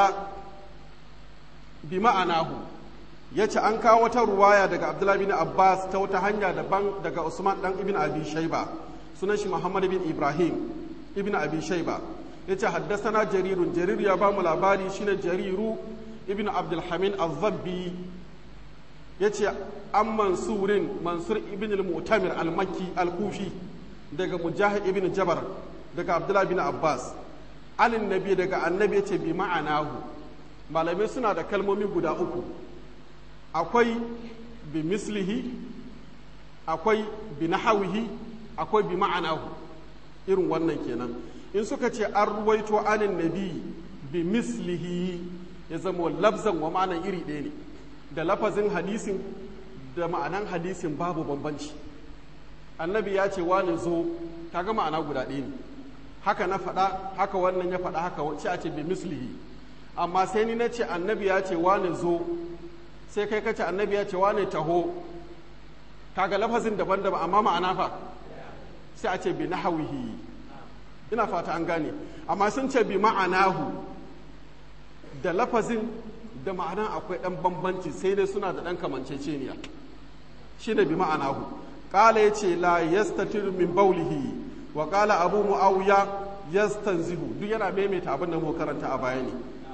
بمعناه yace an kawo wata ruwaya daga Abdullahi bin Abbas ta wata hanya daban daga Usman dan Ibn Abi Shayba sunan shi Muhammad bin Ibrahim Ibn Abi Shayba yace haddathana Jarirun Jarir ya ba mu labari shine Jariru Ibn Abdul Hamid Az-Zabbi yace an Mansurin Mansur ibn al-Mu'tamir al-Makki al-Kufi daga Mujahid ibn Jabar daga Abdullahi bin Abbas alin nabi daga annabi yace bi ma'anahu malamai suna da kalmomi guda uku akwai bi mislihi akwai bi nahawihi akwai bi ma'anahu irin wannan kenan in suka ce an ruwaito anin nabi bi mislihi ya zama labzan wa ma'anan iri ɗaya ne da lafazin hadisin da ma'anan hadisin babu bambanci annabi ya ce wani zo kaga ma'ana guda ɗaya ne haka na faɗa haka wannan ya faɗa haka wacce a ce bi mislihi amma sai ni na ce annabi ya ce wani zo sai kai kace annabi ya ce wani taho kaga lafazin daban-daban amma ma'ana fa sai a ce bi nahawihi ina fata an gane amma sun ce bi ma'anahu da lafazin da ma'ana akwai ɗan bambanci sai dai suna da ɗan kamanceceniya shi ne bi ma'anahu ƙala ya ce la yastatiru min baulihi wa ƙala abu mu'awiya yastanzihu duk yana maimaita abin da mu karanta a baya ne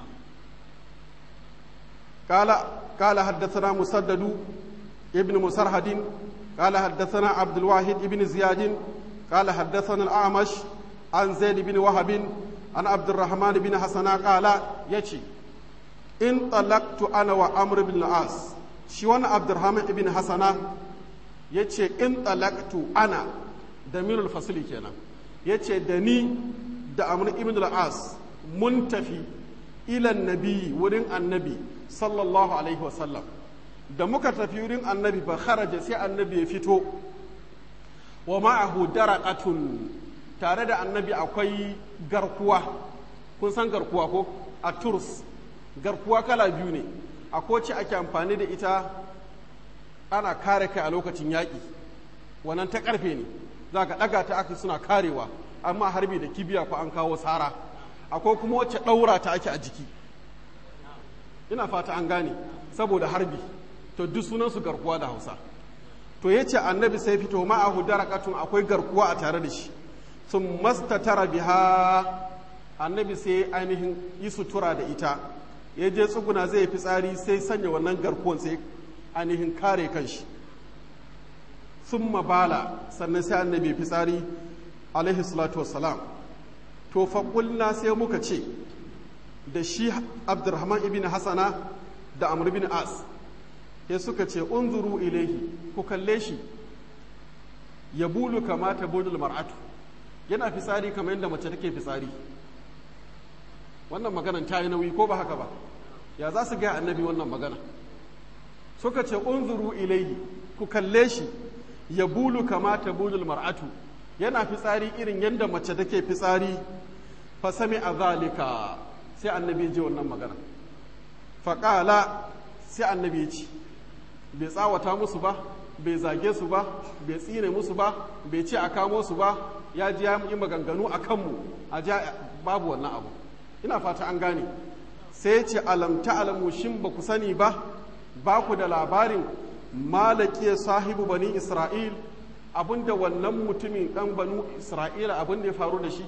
ƙala haddathana musaddadu ibn musarhadin ƙala haddathana abdul wahid ibn ziyadin ƙala haddathana al-amash an zaid ibn wahabin an abdurrahman ibn hasana ƙala yace in talaktu ana wa amr bin as shi wani abdurrahman ibn hasana ya ce in talaktu ana da minul fasili kenan ya ce da ni da amr ibn as mun tafi ilan nabi wurin annabi sallallahu alaihi wasallam da muka tafi wurin annabi ba kharaja sai annabi ya fito wa ma'ahu daraqatun tare da annabi akwai garkuwa kun san garkuwa ko a turs garkuwa kala biyu ne a koci ake amfani da ita ana kare kai a lokacin yaƙi wannan ta ƙarfe ne za ka ɗaga ta aka suna karewa amma harbi da kibiya ko an kawo tsara akwai kuma wacce ɗaura ta ake a jiki ina fata an gane saboda harbi to duk sunansu garkuwa da hausa to ya ce annabi sai fito ma'ahu darakatun akwai garkuwa a tare da shi sun mastatara biha annabi sai ainihin yi sutura da ita ya je tsuguna zai fi tsari sai sanya wannan garkuwan sai ainihin kare kanshi sun mabala sannan sai annabi fi tsari alaihi salatu wassalam to faƙulna sai muka ce da shi abdurrahman ibn hasana da amr ibn as ya suka ce unzuru ilaihi ku kalle shi ya bulu kamata budul mar'atu yana fitsari kamar yadda mace take fitsari wannan maganan ta yi nauyi ko ba haka ba ya za su gaya annabi wannan magana suka ce unzuru ilaihi ku kalle shi ya bulu kamata bulul mar'atu yana fitsari irin yadda mace take fitsari fa sami a zalika sai annabi ji wannan magana faƙala sai annabi ya ci bai tsawata musu ba bai zage su ba bai tsine musu ba bai ce a kamo su ba ya ji ya yi maganganu a kanmu a ja babu wannan abu ina fata an gane sai ce alamta alamu shin ba ku sani ba ba ku da labarin malaki sahibu bani isra'il abinda wannan mutumin dan banu isra'ila abinda ya faru da shi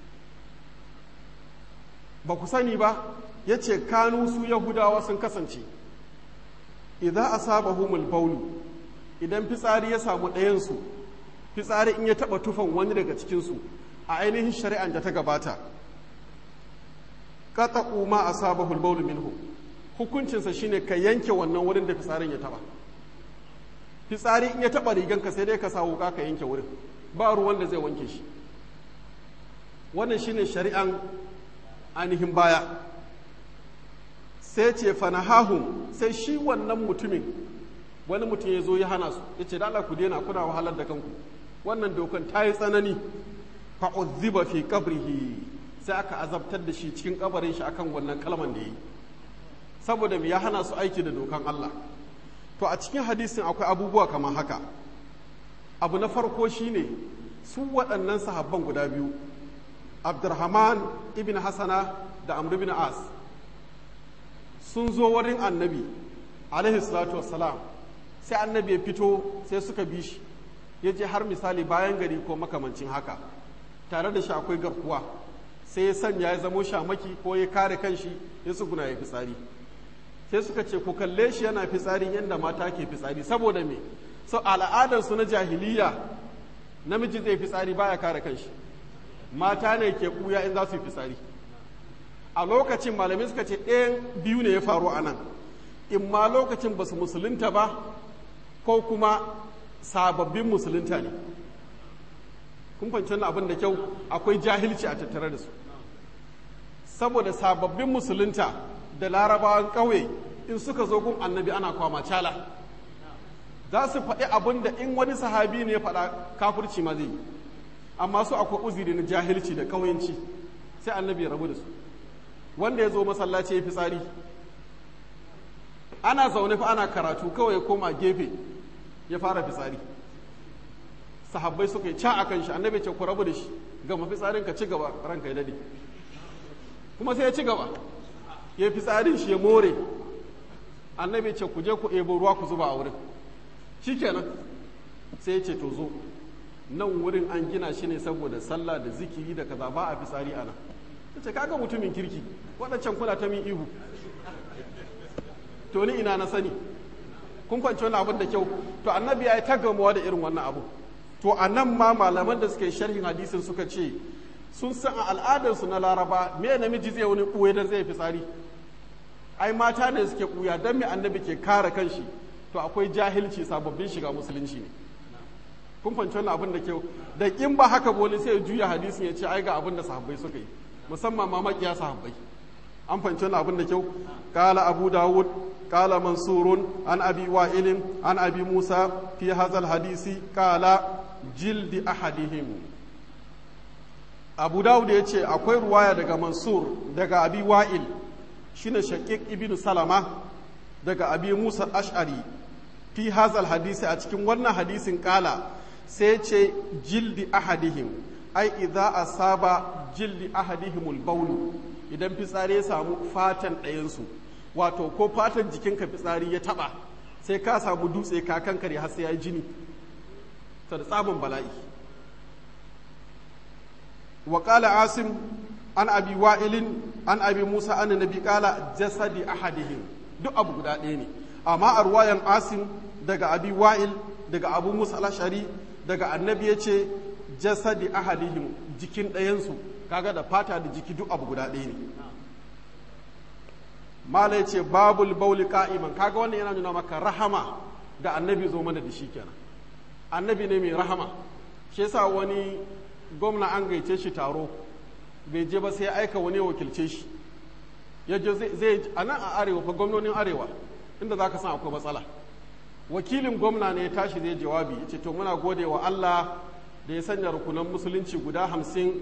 ba ku sani ba ya ce kanu su yahudawa sun kasance idan asabahumul baulu idan fitsari ya samu ɗayansu fitsari in ya taɓa tufan wani daga cikinsu a ainihin shari'an da ta gabata qata'u ma asabahu al-bawl minhu hukuncinsa shine ka yanke wannan wurin da fitsarin ya taba fitsari in ya taba riganka sai dai ka sa wuka ka yanke wurin ba ruwan da zai wanke shi wannan shine shari'an ainihin baya sai ce fanahahum sai shi wannan mutumin wani mutum ya zo ya hana su ya ce da Allah ku daina kuna wahalar da kanku wannan dokan ta yi tsanani fa'udhiba fi qabrihi sai aka azabtar da shi cikin kabarin shi akan wannan kalman da yi saboda ya hana su aiki da dokan Allah to a cikin hadisin akwai abubuwa kamar haka abu na farko shine su waɗannan sahabban guda biyu abdurrahman ibn hasana da amr ibn as sun zo wurin annabi alaihi salatu wassalam sai annabi ya fito sai suka bi shi ya je har misali bayan gari ko makamancin haka tare da shi akwai garkuwa sai ya sanya ya zamo shamaki ko ya kare kanshi ya tsuguna ya fitsari sai suka ce ku kalle shi yana fitsari yadda mata ke fitsari saboda me so al'adarsu na jahiliya namiji zai fitsari baya kare kanshi mata ne ke ɓuya in za su yi fitsari a lokacin malamai suka ce ɗayan biyu ne ya faru a nan in ma lokacin ba su musulunta ba ko kuma sababbin musulunta ne kun fahimci wannan abin da kyau akwai jahilci a tattare da su saboda sababbin musulunta da larabawan ƙauye in suka zo gun annabi ana kwama cala za su faɗi abin da in wani sahabi ne ya faɗa kafirci ma zai yi amma su akwai uziri na jahilci da ƙauyenci sai annabi ya rabu da su wanda ya zo masallaci ya fi tsari ana zaune fa ana karatu kawai ya koma gefe ya fara fitsari sahabbai suka yi ca a kan shi annabi ce ku rabu da shi gama fitsarin ka ci gaba ranka ya dade kuma sai ya ci gaba ya fitsarin shi ya more annabi ce ku je ku ebo ruwa ku zuba a wurin shikenan sai ya ce to zo nan wurin an gina shi ne saboda sallah da zikiri da kaza ba a fitsari ana ta ce kaga mutumin kirki waɗancan kuna ta min ihu to ni ina na sani kun kwanci wani abin da kyau to annabi ya yi ta gamuwa da irin wannan abu to a nan ma malaman da suka yi sharhin hadisin suka ce sun san a al'adarsu na laraba me namiji zai wani ɓuye don zai fitsari ai mata ne suke ɓuya don me annabi ke kare kanshi to akwai jahilci sababbin shiga musulunci ne kun fahimci wannan abin da kyau da in ba haka bole sai ya juya hadisin ya ce ai ga abin da sahabbai suka yi musamman ma makiya sahabbai an fahimci wannan abin da kyau kala abu dawud kala mansurun an abi wa'ilin an abi musa fi hazal hadisi kala jildi ahadihim abu dawud ya ce akwai ruwaya daga mansur daga abi wa'il shine shaqiq ibnu salama daga abi musa ash'ari fi hazal hadisi a cikin wannan hadisin kala sai ce jildi ahadihim ai idza asaba jildi ahadihimul baulu idan fitsari ya samu fatan ɗayansu wato ko fatan jikinka fitsari ya taba sai ka samu dutse ka kankare har sai ya yi jini ta da tsabin bala'i wa qala asim an abi wa'ilin an abi musa an nabi qala jasadi ahadihim duk abu guda ɗaya ne amma a ruwayan asim daga abi wa'il daga abu musa al-ashari daga annabi ya ce jasadi ahadihim jikin ɗayansu kaga da fata da jiki duk abu guda ɗaya ne mala ya ce babul bauli ka'iman kaga wannan yana nuna maka rahama da annabi zo mana da shi kenan annabi ne mai rahama shi yasa wani gwamna an gaice shi taro bai je ba sai ya aika wani wakilce shi ya je zai a nan a arewa fa gwamnonin arewa inda za ka san akwai matsala wakilin gwamna ne ya tashi zai jawabi ya ce to muna gode wa Allah da ya sanya rukunan musulunci guda hamsin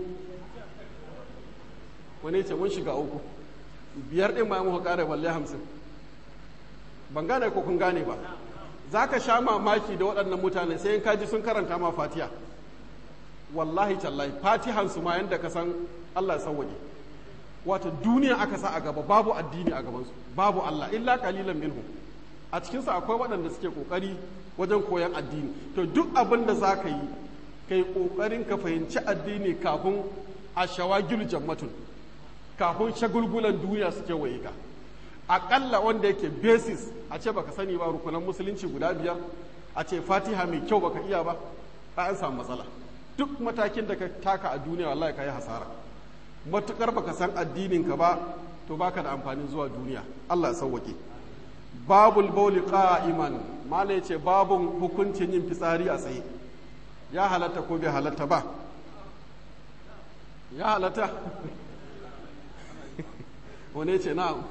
wani ce mun shiga uku biyar ɗin ma muka ƙara balle hamsin ban gane ko kun gane ba za ka sha mamaki da waɗannan mutane sai in kaji sun karanta ma fatiha wallahi tallahi fatihan su ma yadda ka san Allah ya sauwaje wato duniya aka sa a gaba babu addini a gabansu babu Allah illa kalilan minhu a cikinsu akwai waɗanda suke ƙoƙari wajen koyan addini to duk abin da za ka yi ka yi ƙoƙarin ka fahimci addini kafin a shawagil jammatun kafin shagulgulan duniya suke waye ka aƙalla wanda yake basis a ce baka sani ba rukunan musulunci guda biyar a ce fatiha mai kyau baka iya ba an samu matsala duk matakin da ka taka a duniya wallahi ka yi hasara matukar baka san addinin ka ba to baka da amfanin zuwa duniya Allah ya sauwake babul bauli qa'iman mala yace babun hukuncin yin fitsari a tsaye ya halatta ko bai halatta ba ya halatta wane ce na'am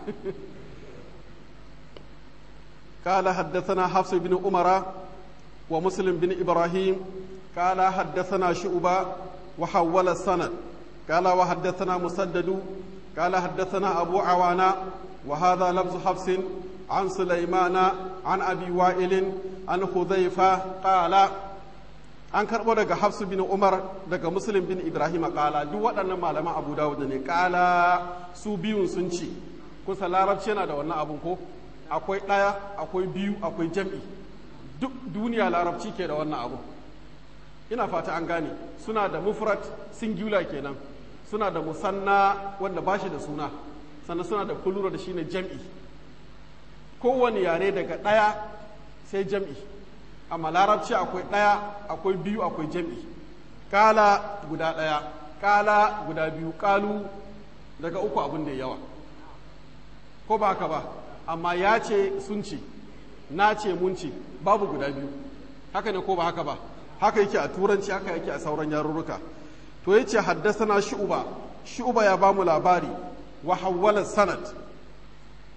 قال حدثنا حفص بن عمر ومسلم بن إبراهيم قال حدثنا شعبة وحول السند قال وحدثنا مسدد قال حدثنا أبو عوانا وهذا لفظ حفص عن سليمان عن أبي وائل عن حذيفة قال an karɓo daga hafsu bin umar daga muslim bin ibrahim ƙala duk waɗannan malaman abu dawud ne ƙala su biyun sun ce kusa larabci yana da wannan abun ko akwai ɗaya akwai biyu akwai jam'i duk duniya larabci ke da wannan abu ina fata an gane suna da mufrat singular kenan suna da musanna wanda ba shi da suna sannan suna da kulura da shine jam'i kowane yare daga ɗaya sai jam'i amma larabci akwai ɗaya akwai biyu akwai jam'i kala guda ɗaya kala guda biyu kalu daga uku abin da yawa ko ba haka ba amma ya ce sun ce na ce mun ce babu guda biyu haka ne ko ba haka ba haka yake a turanci haka yake a sauran yarurruka to yace haddasana shu'ba shu'ba ya bamu labari wa hawwala sanad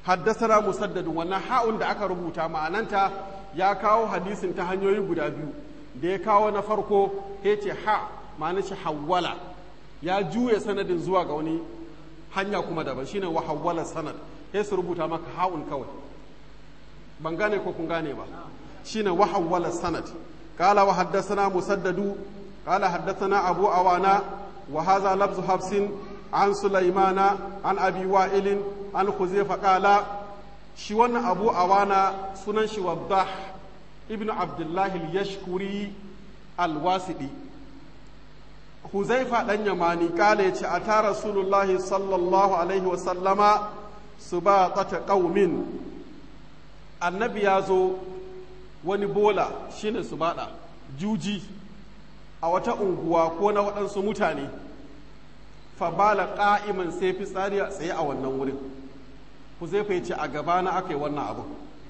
haddasana musaddadun wannan ha'un da aka rubuta ma'ananta ya kawo hadisin ta hanyoyi guda biyu da ya kawo na farko ya ce ha ma'ana shi hawwala ya juya sanadin zuwa ga wani hanya kuma daban shine wa hawwala sanad sai su rubuta maka ha'un kawai ban gane ko kun gane ba shine wa hawwala sanad qala wa haddathana musaddadu qala haddathana abu awana wa hadha lafzu hafsin an sulaimana an abi wa'ilin an khuzaifa qala shi wannan abu awana sunan shi waddah ibn abdullahi al-yashkuri al-wasidi huzaifa dan yamani kala yace ata rasulullahi sallallahu alaihi wa sallama subaqata qaumin annabi ya zo wani bola shine subada juji a wata unguwa ko na waɗansu mutane fa bala qa'iman sai fitsari a tsaye a wannan wurin huzaifa yace a gabana aka yi wannan abu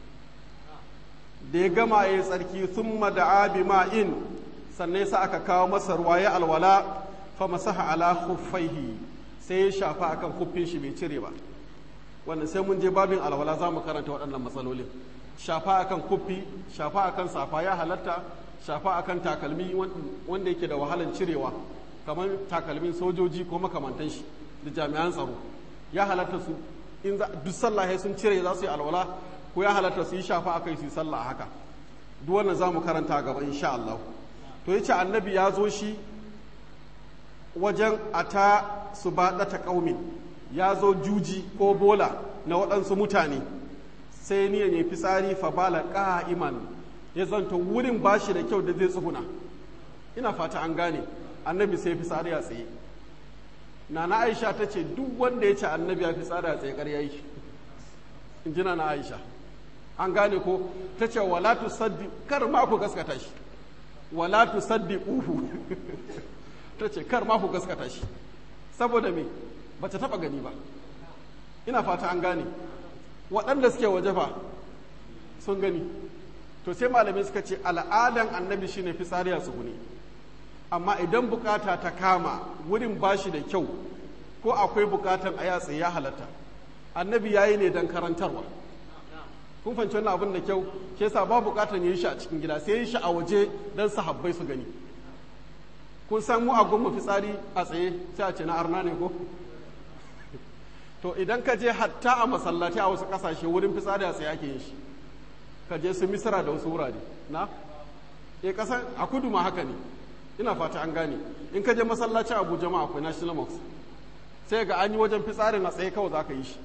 da ya gama ya yi tsarki thumma da'a bima'in sannan sa aka kawo masa ruwa ya alwala fa masaha ala khuffaihi sai ya shafa akan kuffin shi bai cire ba wannan sai mun je babin alwala za mu karanta waɗannan matsalolin shafa akan kuffi shafa akan safa ya halatta shafa akan takalmi wanda yake da wahalan cirewa kamar takalmin sojoji ko makamantan shi da jami'an tsaro ya halatta su in duk sallah sun cire za su yi alwala ko ya halatta su yi shafa akai su yi sallah a haka duk wannan za mu karanta gaba insha Allah to yace annabi ya zo shi wajen ata su baɗata ƙaumin ya zo juji ko bola na waɗansu mutane sai niyan ya fitsari fa bala ƙa'iman ya zanto wurin bashi da kyau da zai tsuguna ina fata an gane annabi sai fitsari a tsaye nana aisha ta ce duk wanda ya ce annabi ya fitsari a tsaye ƙarya yake in ji na aisha an gane ko ta ce wala tu saddi kar ma ku gaskata shi wala tu saddi uhu ta ce kar ma ku gaskata shi saboda me ba ta taba gani ba ina fata an gane waɗanda suke waje fa sun gani to sai malamai suka ce al'adan annabi shine fitsari a tsuguni amma idan bukata ta kama wurin bashi da kyau ko akwai bukatan a yatsa ya halatta annabi ya yi ne don karantarwa kun fahimci wannan abin da kyau ke sa ba bukatan ya yi shi a cikin gida sai ya yi shi a waje don sahabbai su gani kun san mu a gwamma fitsari a tsaye sai a ce na arna ne ko to idan ka je hatta a masallaci a wasu kasashe wurin fitsari a tsaye ake yin shi ka je su misira da wasu wurare na e kasan a kudu ma haka ne ina fata an gane in ka je masallaci abuja ma akwai national mosque sai ga an yi wajen fitsarin a tsaye kawai za ka yi shi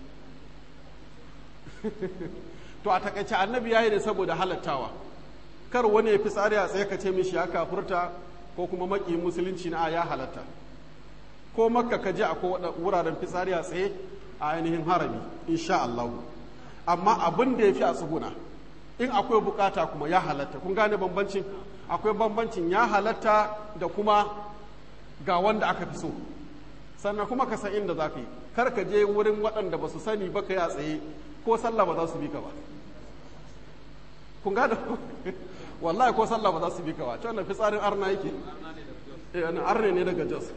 to a takaice annabi ya yi ne saboda halattawa kar wani ya fitsari a tsaye ka ce mishi ya kafurta ko kuma maki musulunci na ya halatta ko makka ka je akwai wuraren fitsari a tsaye a ainihin harami insha Allah amma abin da ya fi a tsuguna in akwai bukata kuma ya halatta kun gane bambancin akwai bambancin ya halatta da kuma ga wanda aka fi so sannan kuma ka san inda za ka yi kar ka je wurin waɗanda ba su sani ba ka yi a tsaye ko sallah ba za su bi ka ba kun gane wallahi ko sallah ba za su bi ka ba ta wannan fitsarin arna yake eh arne ne daga jos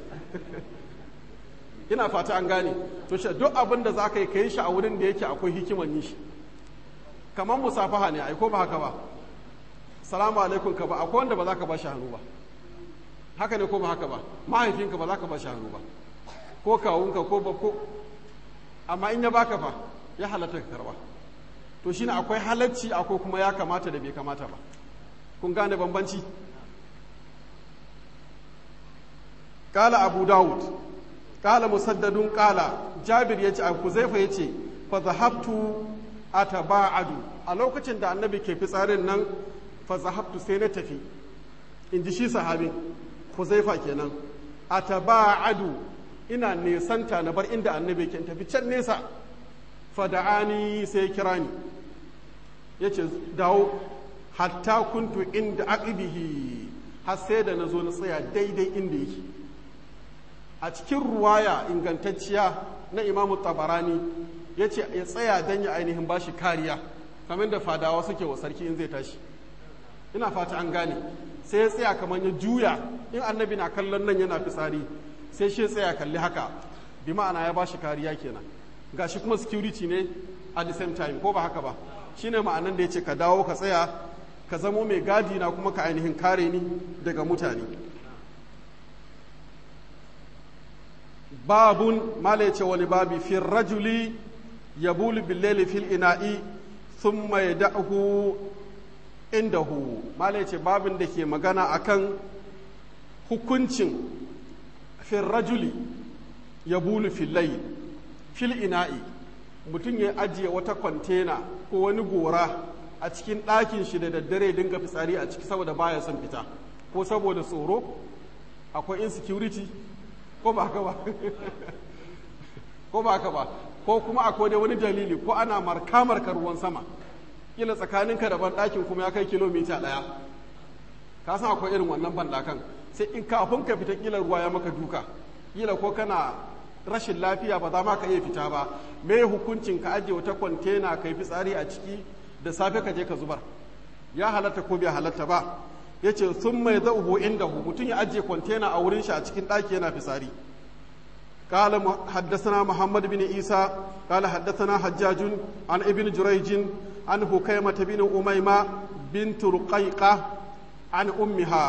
ina fata an gane to shi duk abin da za ka yi ka yi shi a wurin da yake akwai hikiman yi shi kamar musafaha ne ai ko ba haka ba salamu alaikum ka ba akwai wanda ba za ka ba shi hannu ba haka ne ko ba haka ba mahaifinka ba za ka ba shi hannu ba ko kawunka ko ba ko amma in ya baka fa ya halatta ka karba to shine akwai halacci akwai kuma ya kamata da bai kamata ba kun gane bambanci قال أبو داود قال مسدد قال جابر يجي أبو زيفة يجي فذهبت أتباعد a lokacin da annabi ke fitsarin nan fa zahabtu sai na tafi in ji shi sahabi Huzaifa kenan ataba'adu ina nesanta na bar inda annabi ke tafi can nesa fa da'ani sai kira ni yace dawo hatta kuntu inda aqibihi har sai da nazo na tsaya daidai inda yake a cikin ruwaya ingantacciya na imamu tabarani ya ce ya tsaya don ya ainihin bashi kariya kamar da fadawa suke wa sarki in zai tashi ina fata an gane sai ya tsaya kamar ya juya in annabi na kallon nan yana fitsari sai shi tsaya kalli haka bi ma'ana ya bashi kariya kenan gashi kuma security ne at the same time ko ba haka ba shine ma'anan da ya ce ka dawo ka tsaya ka zamo mai gadi na kuma ka ainihin kare ni daga mutane babun mala ya ce wani babi fil rajuli ya bulu billeli fil ina'i thumma ya da'ahu indahu mala ya ce babin da ke magana akan hukuncin fil rajuli ya bulu fil fil ina'i mutum ya ajiye wata kwantena ko wani gora a cikin ɗakin shi da daddare dinga fitsari a ciki saboda baya son fita ko saboda tsoro akwai insecurity ko ba haka ba ko ba haka ba ko kuma akwai da wani dalili ko ana marka marka ruwan sama kila tsakaninka da banɗakin kuma ya kai kilomita ɗaya ka san akwai irin wannan banɗakan sai in kafin ka fita kila ruwa ya maka duka kila ko kana rashin lafiya ba za ma ka iya fita ba me hukuncin ka ajiye wata kwantena ka yi fitsari a ciki da safe ka je ka zubar ya halatta ko bai halatta ba ya ce sun mai zauhu inda hu mutum ya ajiye kwantena a wurin shi a cikin ɗaki yana fisari قال حدثنا محمد بن عيسى قال حدثنا حجاج عن ابن جريج عن هكيمة بن أميمة بنت رقيقة عن أمها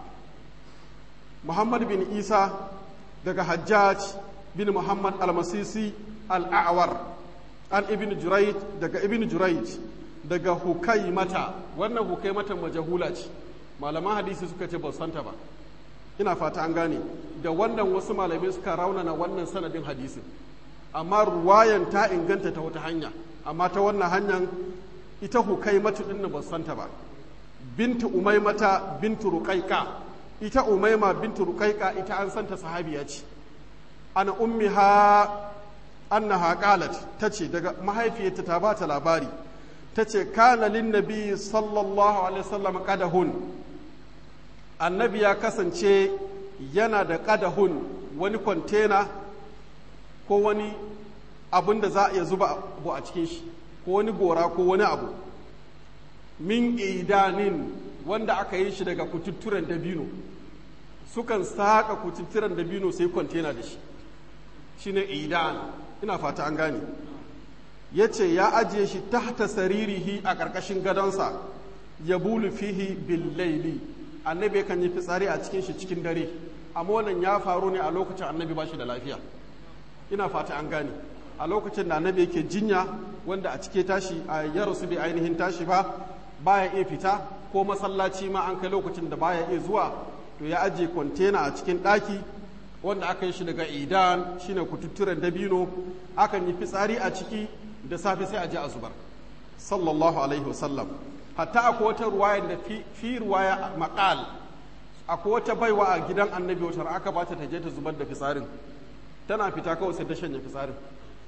محمد بن عيسى دقى حجاج بن محمد المسيسي الأعور عن ابن جريج دقى ابن جريج daga hukaimata wannan hukaimatan majahula ce malaman hadisi suka ce ba santa ba ina fata an gane da wannan wasu malamai suka raunana wannan sanadin hadisin amma ruwayan ta inganta ta wata hanya amma ta wannan hanyar ita hukaimatu din ba santa ba bintu umaimata bintu ruqaika ita umaima bintu ruqaika ita an santa sahabiya ce ana ummiha annaha qalat tace daga mahaifiyarta ta ba ta labari ta ce kana linnabi sallallahu alaihi wasallam kadahun annabi ya kasance yana da kadahun wani kwantena ko wani abin da za a iya zuba abu a cikin shi ko wani gora ko wani abu min idanin wanda aka yi shi daga kututturen dabino sukan saka kututturen dabino sai kwantena da shi shine idan ina fata an gane ya ce ya ajiye shi tahta saririhi a ƙarƙashin gadonsa ya bulu fihi billaili annabi kan yi fitsari a cikin shi cikin dare amma wannan ya faru ne a lokacin annabi ba shi da lafiya ina fata an gane a lokacin da annabi yake jinya wanda a cike tashi a ya rasu bai ainihin tashi ba baya iya fita ko masallaci ma an kai lokacin da baya iya zuwa to ya ajiye kwantena a cikin ɗaki wanda aka yi shi daga idan shine kututturen dabino akan yi fitsari a ciki da safe sai a je a zubar sallallahu alaihi wasallam hatta akwai wata ruwaya da fi ruwaya maqal akwai wata baiwa a gidan annabi wata aka ba ta je ta zubar da fitsarin tana fita kawai sai ta shanye fitsarin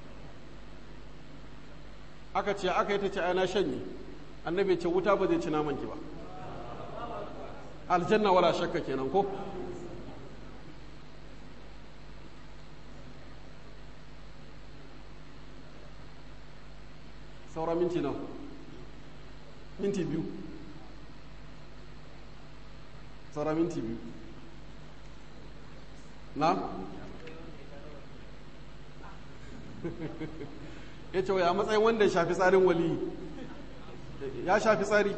aka ce aka yi ta ce ana shanye annabi ce wuta ba zai ci naman ki ba aljanna wala shakka kenan ko saura minti nan minti biyu saura minti biyu na ya ce ya matsayin wanda ya shafi tsarin wali ya shafi tsari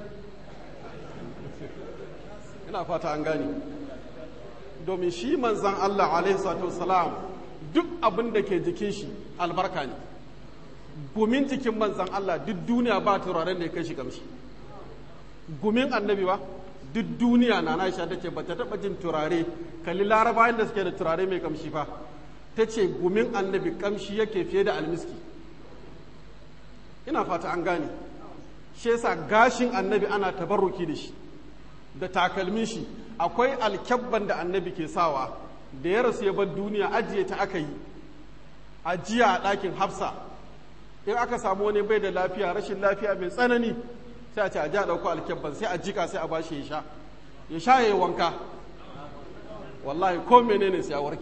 ina fata an gane domin shi manzan Allah alaihi salam duk abin da ke jikin shi albarka ne gumin jikin manzan Allah duk duniya ba turaren da ya kai shi kamshi gumin annabi ba duk duniya na na sha take ba ta taba jin turare kalli larabayan da suke da turare mai kamshi fa ta ce gumin annabi kamshi yake fiye da almiski ina fata an gane shi yasa gashin annabi ana tabarruki da shi da takalmin shi akwai alkyabban da annabi ke sawa da ya rasu ya bar duniya ajiye ta aka yi ajiya a ɗakin hafsa in aka samu wani bai da lafiya rashin lafiya mai tsanani sai a ce a ja ɗauko alkyabban sai a jika sai a ba shi ya sha ya sha ya yi wanka wallahi ko menene sai ya warke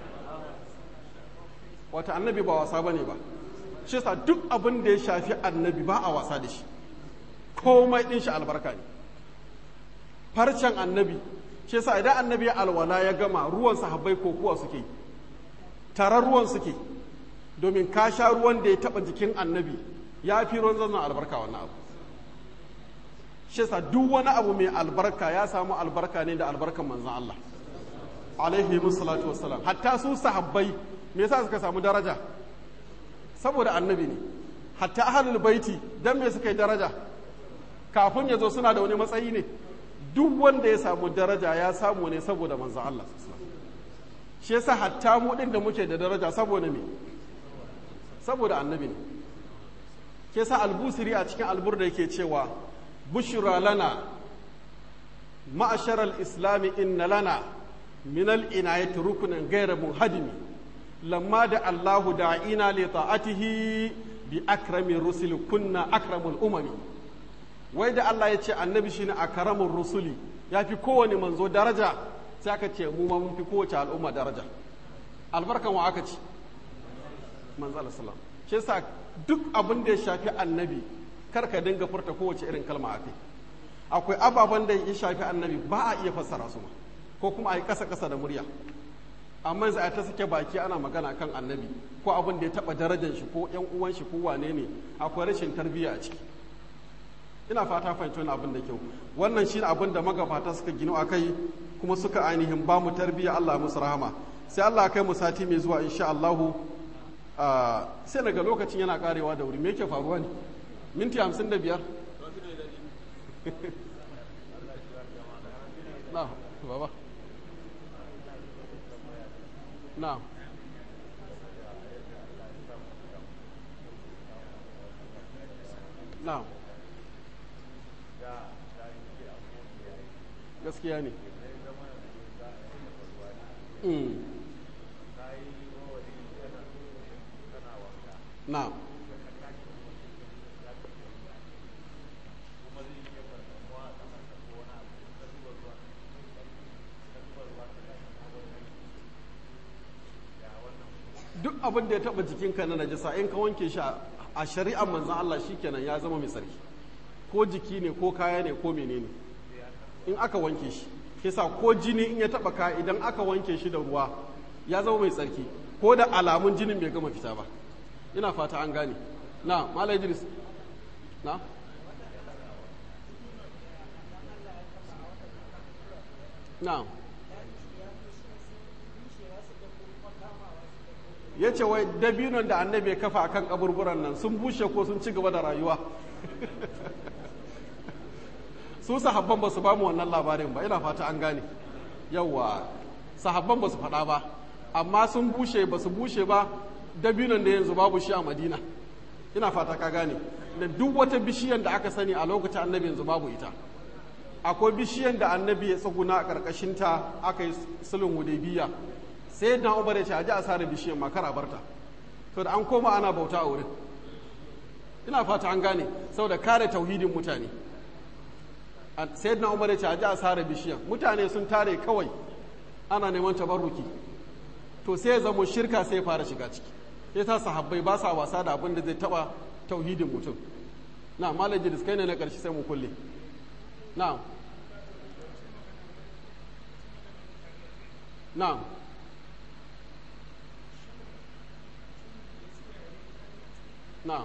wata annabi ba wasa bane ba shi yasa duk abin da ya shafi annabi ba a wasa da shi komai ɗin shi albarka ne farcen annabi shi yasa idan annabi ya alwala ya gama ruwan sahabbai ko kuwa suke tarar ruwan suke domin ka sha ruwan da ya taba jikin annabi ya fi ruwan zanzan albarka wannan abu shi yasa duk wani abu mai albarka ya samu albarka ne da albarkan manzan Allah alaihi musallatu wassalam hatta su sahabbai me yasa suka samu daraja saboda annabi ne hatta ahlul baiti dan me suka yi daraja kafin ya zo suna da wani matsayi ne duk wanda ya samu daraja ya samu ne saboda manzan Allah shi yasa hatta mu din da muke da daraja saboda me saboda annabi ne ke sa albusiri a cikin albur da yake cewa bushra lana ma'ashar al-islami inna lana min al-inayati rukunan ghayra munhadimi lamma da Allahu da'ina li ta'atihi bi akrami rusuli kunna akramul umami wai da Allah ya ce annabi shine akramur rusuli ya fi kowane manzo daraja sai aka ce mu ma mun fi kowace al'umma daraja albarkan wa aka ci manzo Allah sallallahu shi yasa duk abin da ya shafi annabi kar ka dinga furta kowace irin kalma a kai akwai ababen da ya shafi annabi ba a iya fassara su ma ko kuma a yi kasa kasa da murya amma yanzu a ta sake baki ana magana kan annabi ko abin da ya taba darajar shi ko yan uwan shi ko wane ne akwai rashin tarbiyya a ciki ina fata fahimci wani abin da kyau wannan shi abin da magabata suka gino a kai kuma suka ainihin ba mu tarbiyya Allah musu rahama sai Allah kai mu sati mai zuwa insha Allahu sai daga lokacin yana karewa da wuri me yake faruwa ne minti hamsin da biyar na baba na na gaskiya ne na duk abin da ya taba jikinka na najasa in ka wanke shi a shari'ar manzan Allah shikenan ya zama mai sarki ko jiki ne ko kaya ne ko menene in aka wanke shi kisa ko jini in ya taba ka idan aka wanke shi da ruwa ya zama mai tsarki ko da alamun jinin bai gama fita ba ina fata an gane na mala idris na na ya ce wai dabinon da annabi ya kafa akan kaburburan nan sun bushe ko sun ci gaba da rayuwa su sahabban ba su ba mu wannan labarin ba ina fata an gane yawwa sahabban ba su faɗa ba amma sun bushe ba su bushe ba dabinon da yanzu babu shi a madina ina fata ka gane da duk wata bishiyan da aka sani a lokacin annabi yanzu babu ita akwai bishiyan da annabi ya tsuguna a ƙarƙashinta aka yi sulun hudaybiya sai na umar ya ce a ji a sare bishiyan makar a barta to da an koma ana bauta a wurin ina fata an gane saboda kare tauhidin mutane sai na umar ya ce a ji a sare bishiyan mutane sun tare kawai ana neman tabarruki to sai ya zamo shirka sai ya fara shiga ciki ya sa sahabbai ba sa wasa da abin da zai taba tauhidin mutum na malam jidis kai ne na ƙarshe sai mu kulle na na na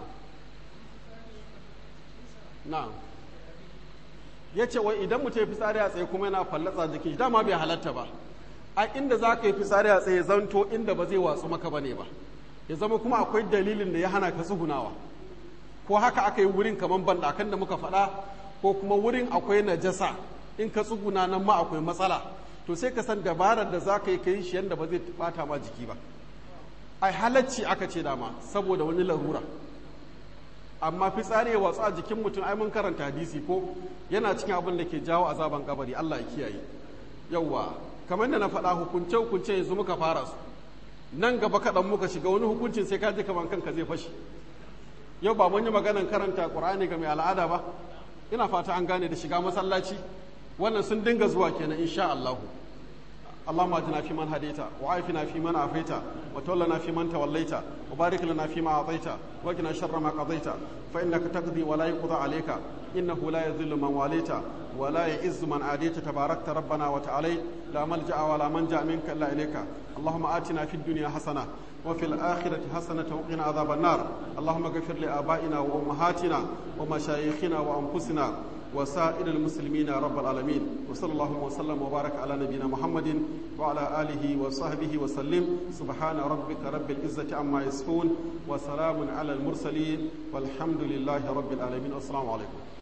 na ya ce wai idan mutum ya fitsari a tsaye kuma yana fallatsa jikin shi dama bai halatta ba a inda za ka yi fitsari a tsaye zanto inda ba zai watsu maka ba ne ba ya zama kuma akwai dalilin da ya hana ka tsugunawa ko haka aka yi wurin kamar bandakan da muka faɗa ko kuma wurin akwai najasa in ka tsuguna nan ma akwai matsala to sai ka san dabarar da za ka yi ka yi shi yadda ba zai bata ma jiki ba ai halacci aka ce dama saboda wani larura amma fitsari ya watsu a jikin mutum ai mun karanta hadisi ko yana cikin abin da ke jawo azaban kabari Allah ya kiyaye yawwa kamar da na faɗa hukunce hukunce yanzu muka fara su nan gaba kaɗan muka shiga wani hukuncin sai ka ji kamar kanka zai fashi yau ba mun yi maganan karanta ƙur'ani ga mai al'ada ba ina fata an gane da shiga masallaci wannan sun dinga zuwa kenan insha Allah اللهم اجنا في من هديت وعافنا في من عافيت وتولنا في من توليت وبارك لنا فيما اعطيت وقنا شر ما قضيت فانك تقضي ولا يقضى عليك انه لا يذل من واليت ولا يعز من عاديت تباركت ربنا وتعالى لا ملجا ولا منجا منك الا اليك اللهم اتنا في الدنيا حسنه وفي الآخرة حسنة وقنا عذاب النار اللهم اغفر لآبائنا وأمهاتنا ومشايخنا وأنفسنا وسائر المسلمين يا رب العالمين وصلى الله وسلم وبارك على نبينا محمد وعلى آله وصحبه وسلم سبحان ربك رب العزة عما يصفون وسلام على المرسلين والحمد لله رب العالمين والسلام عليكم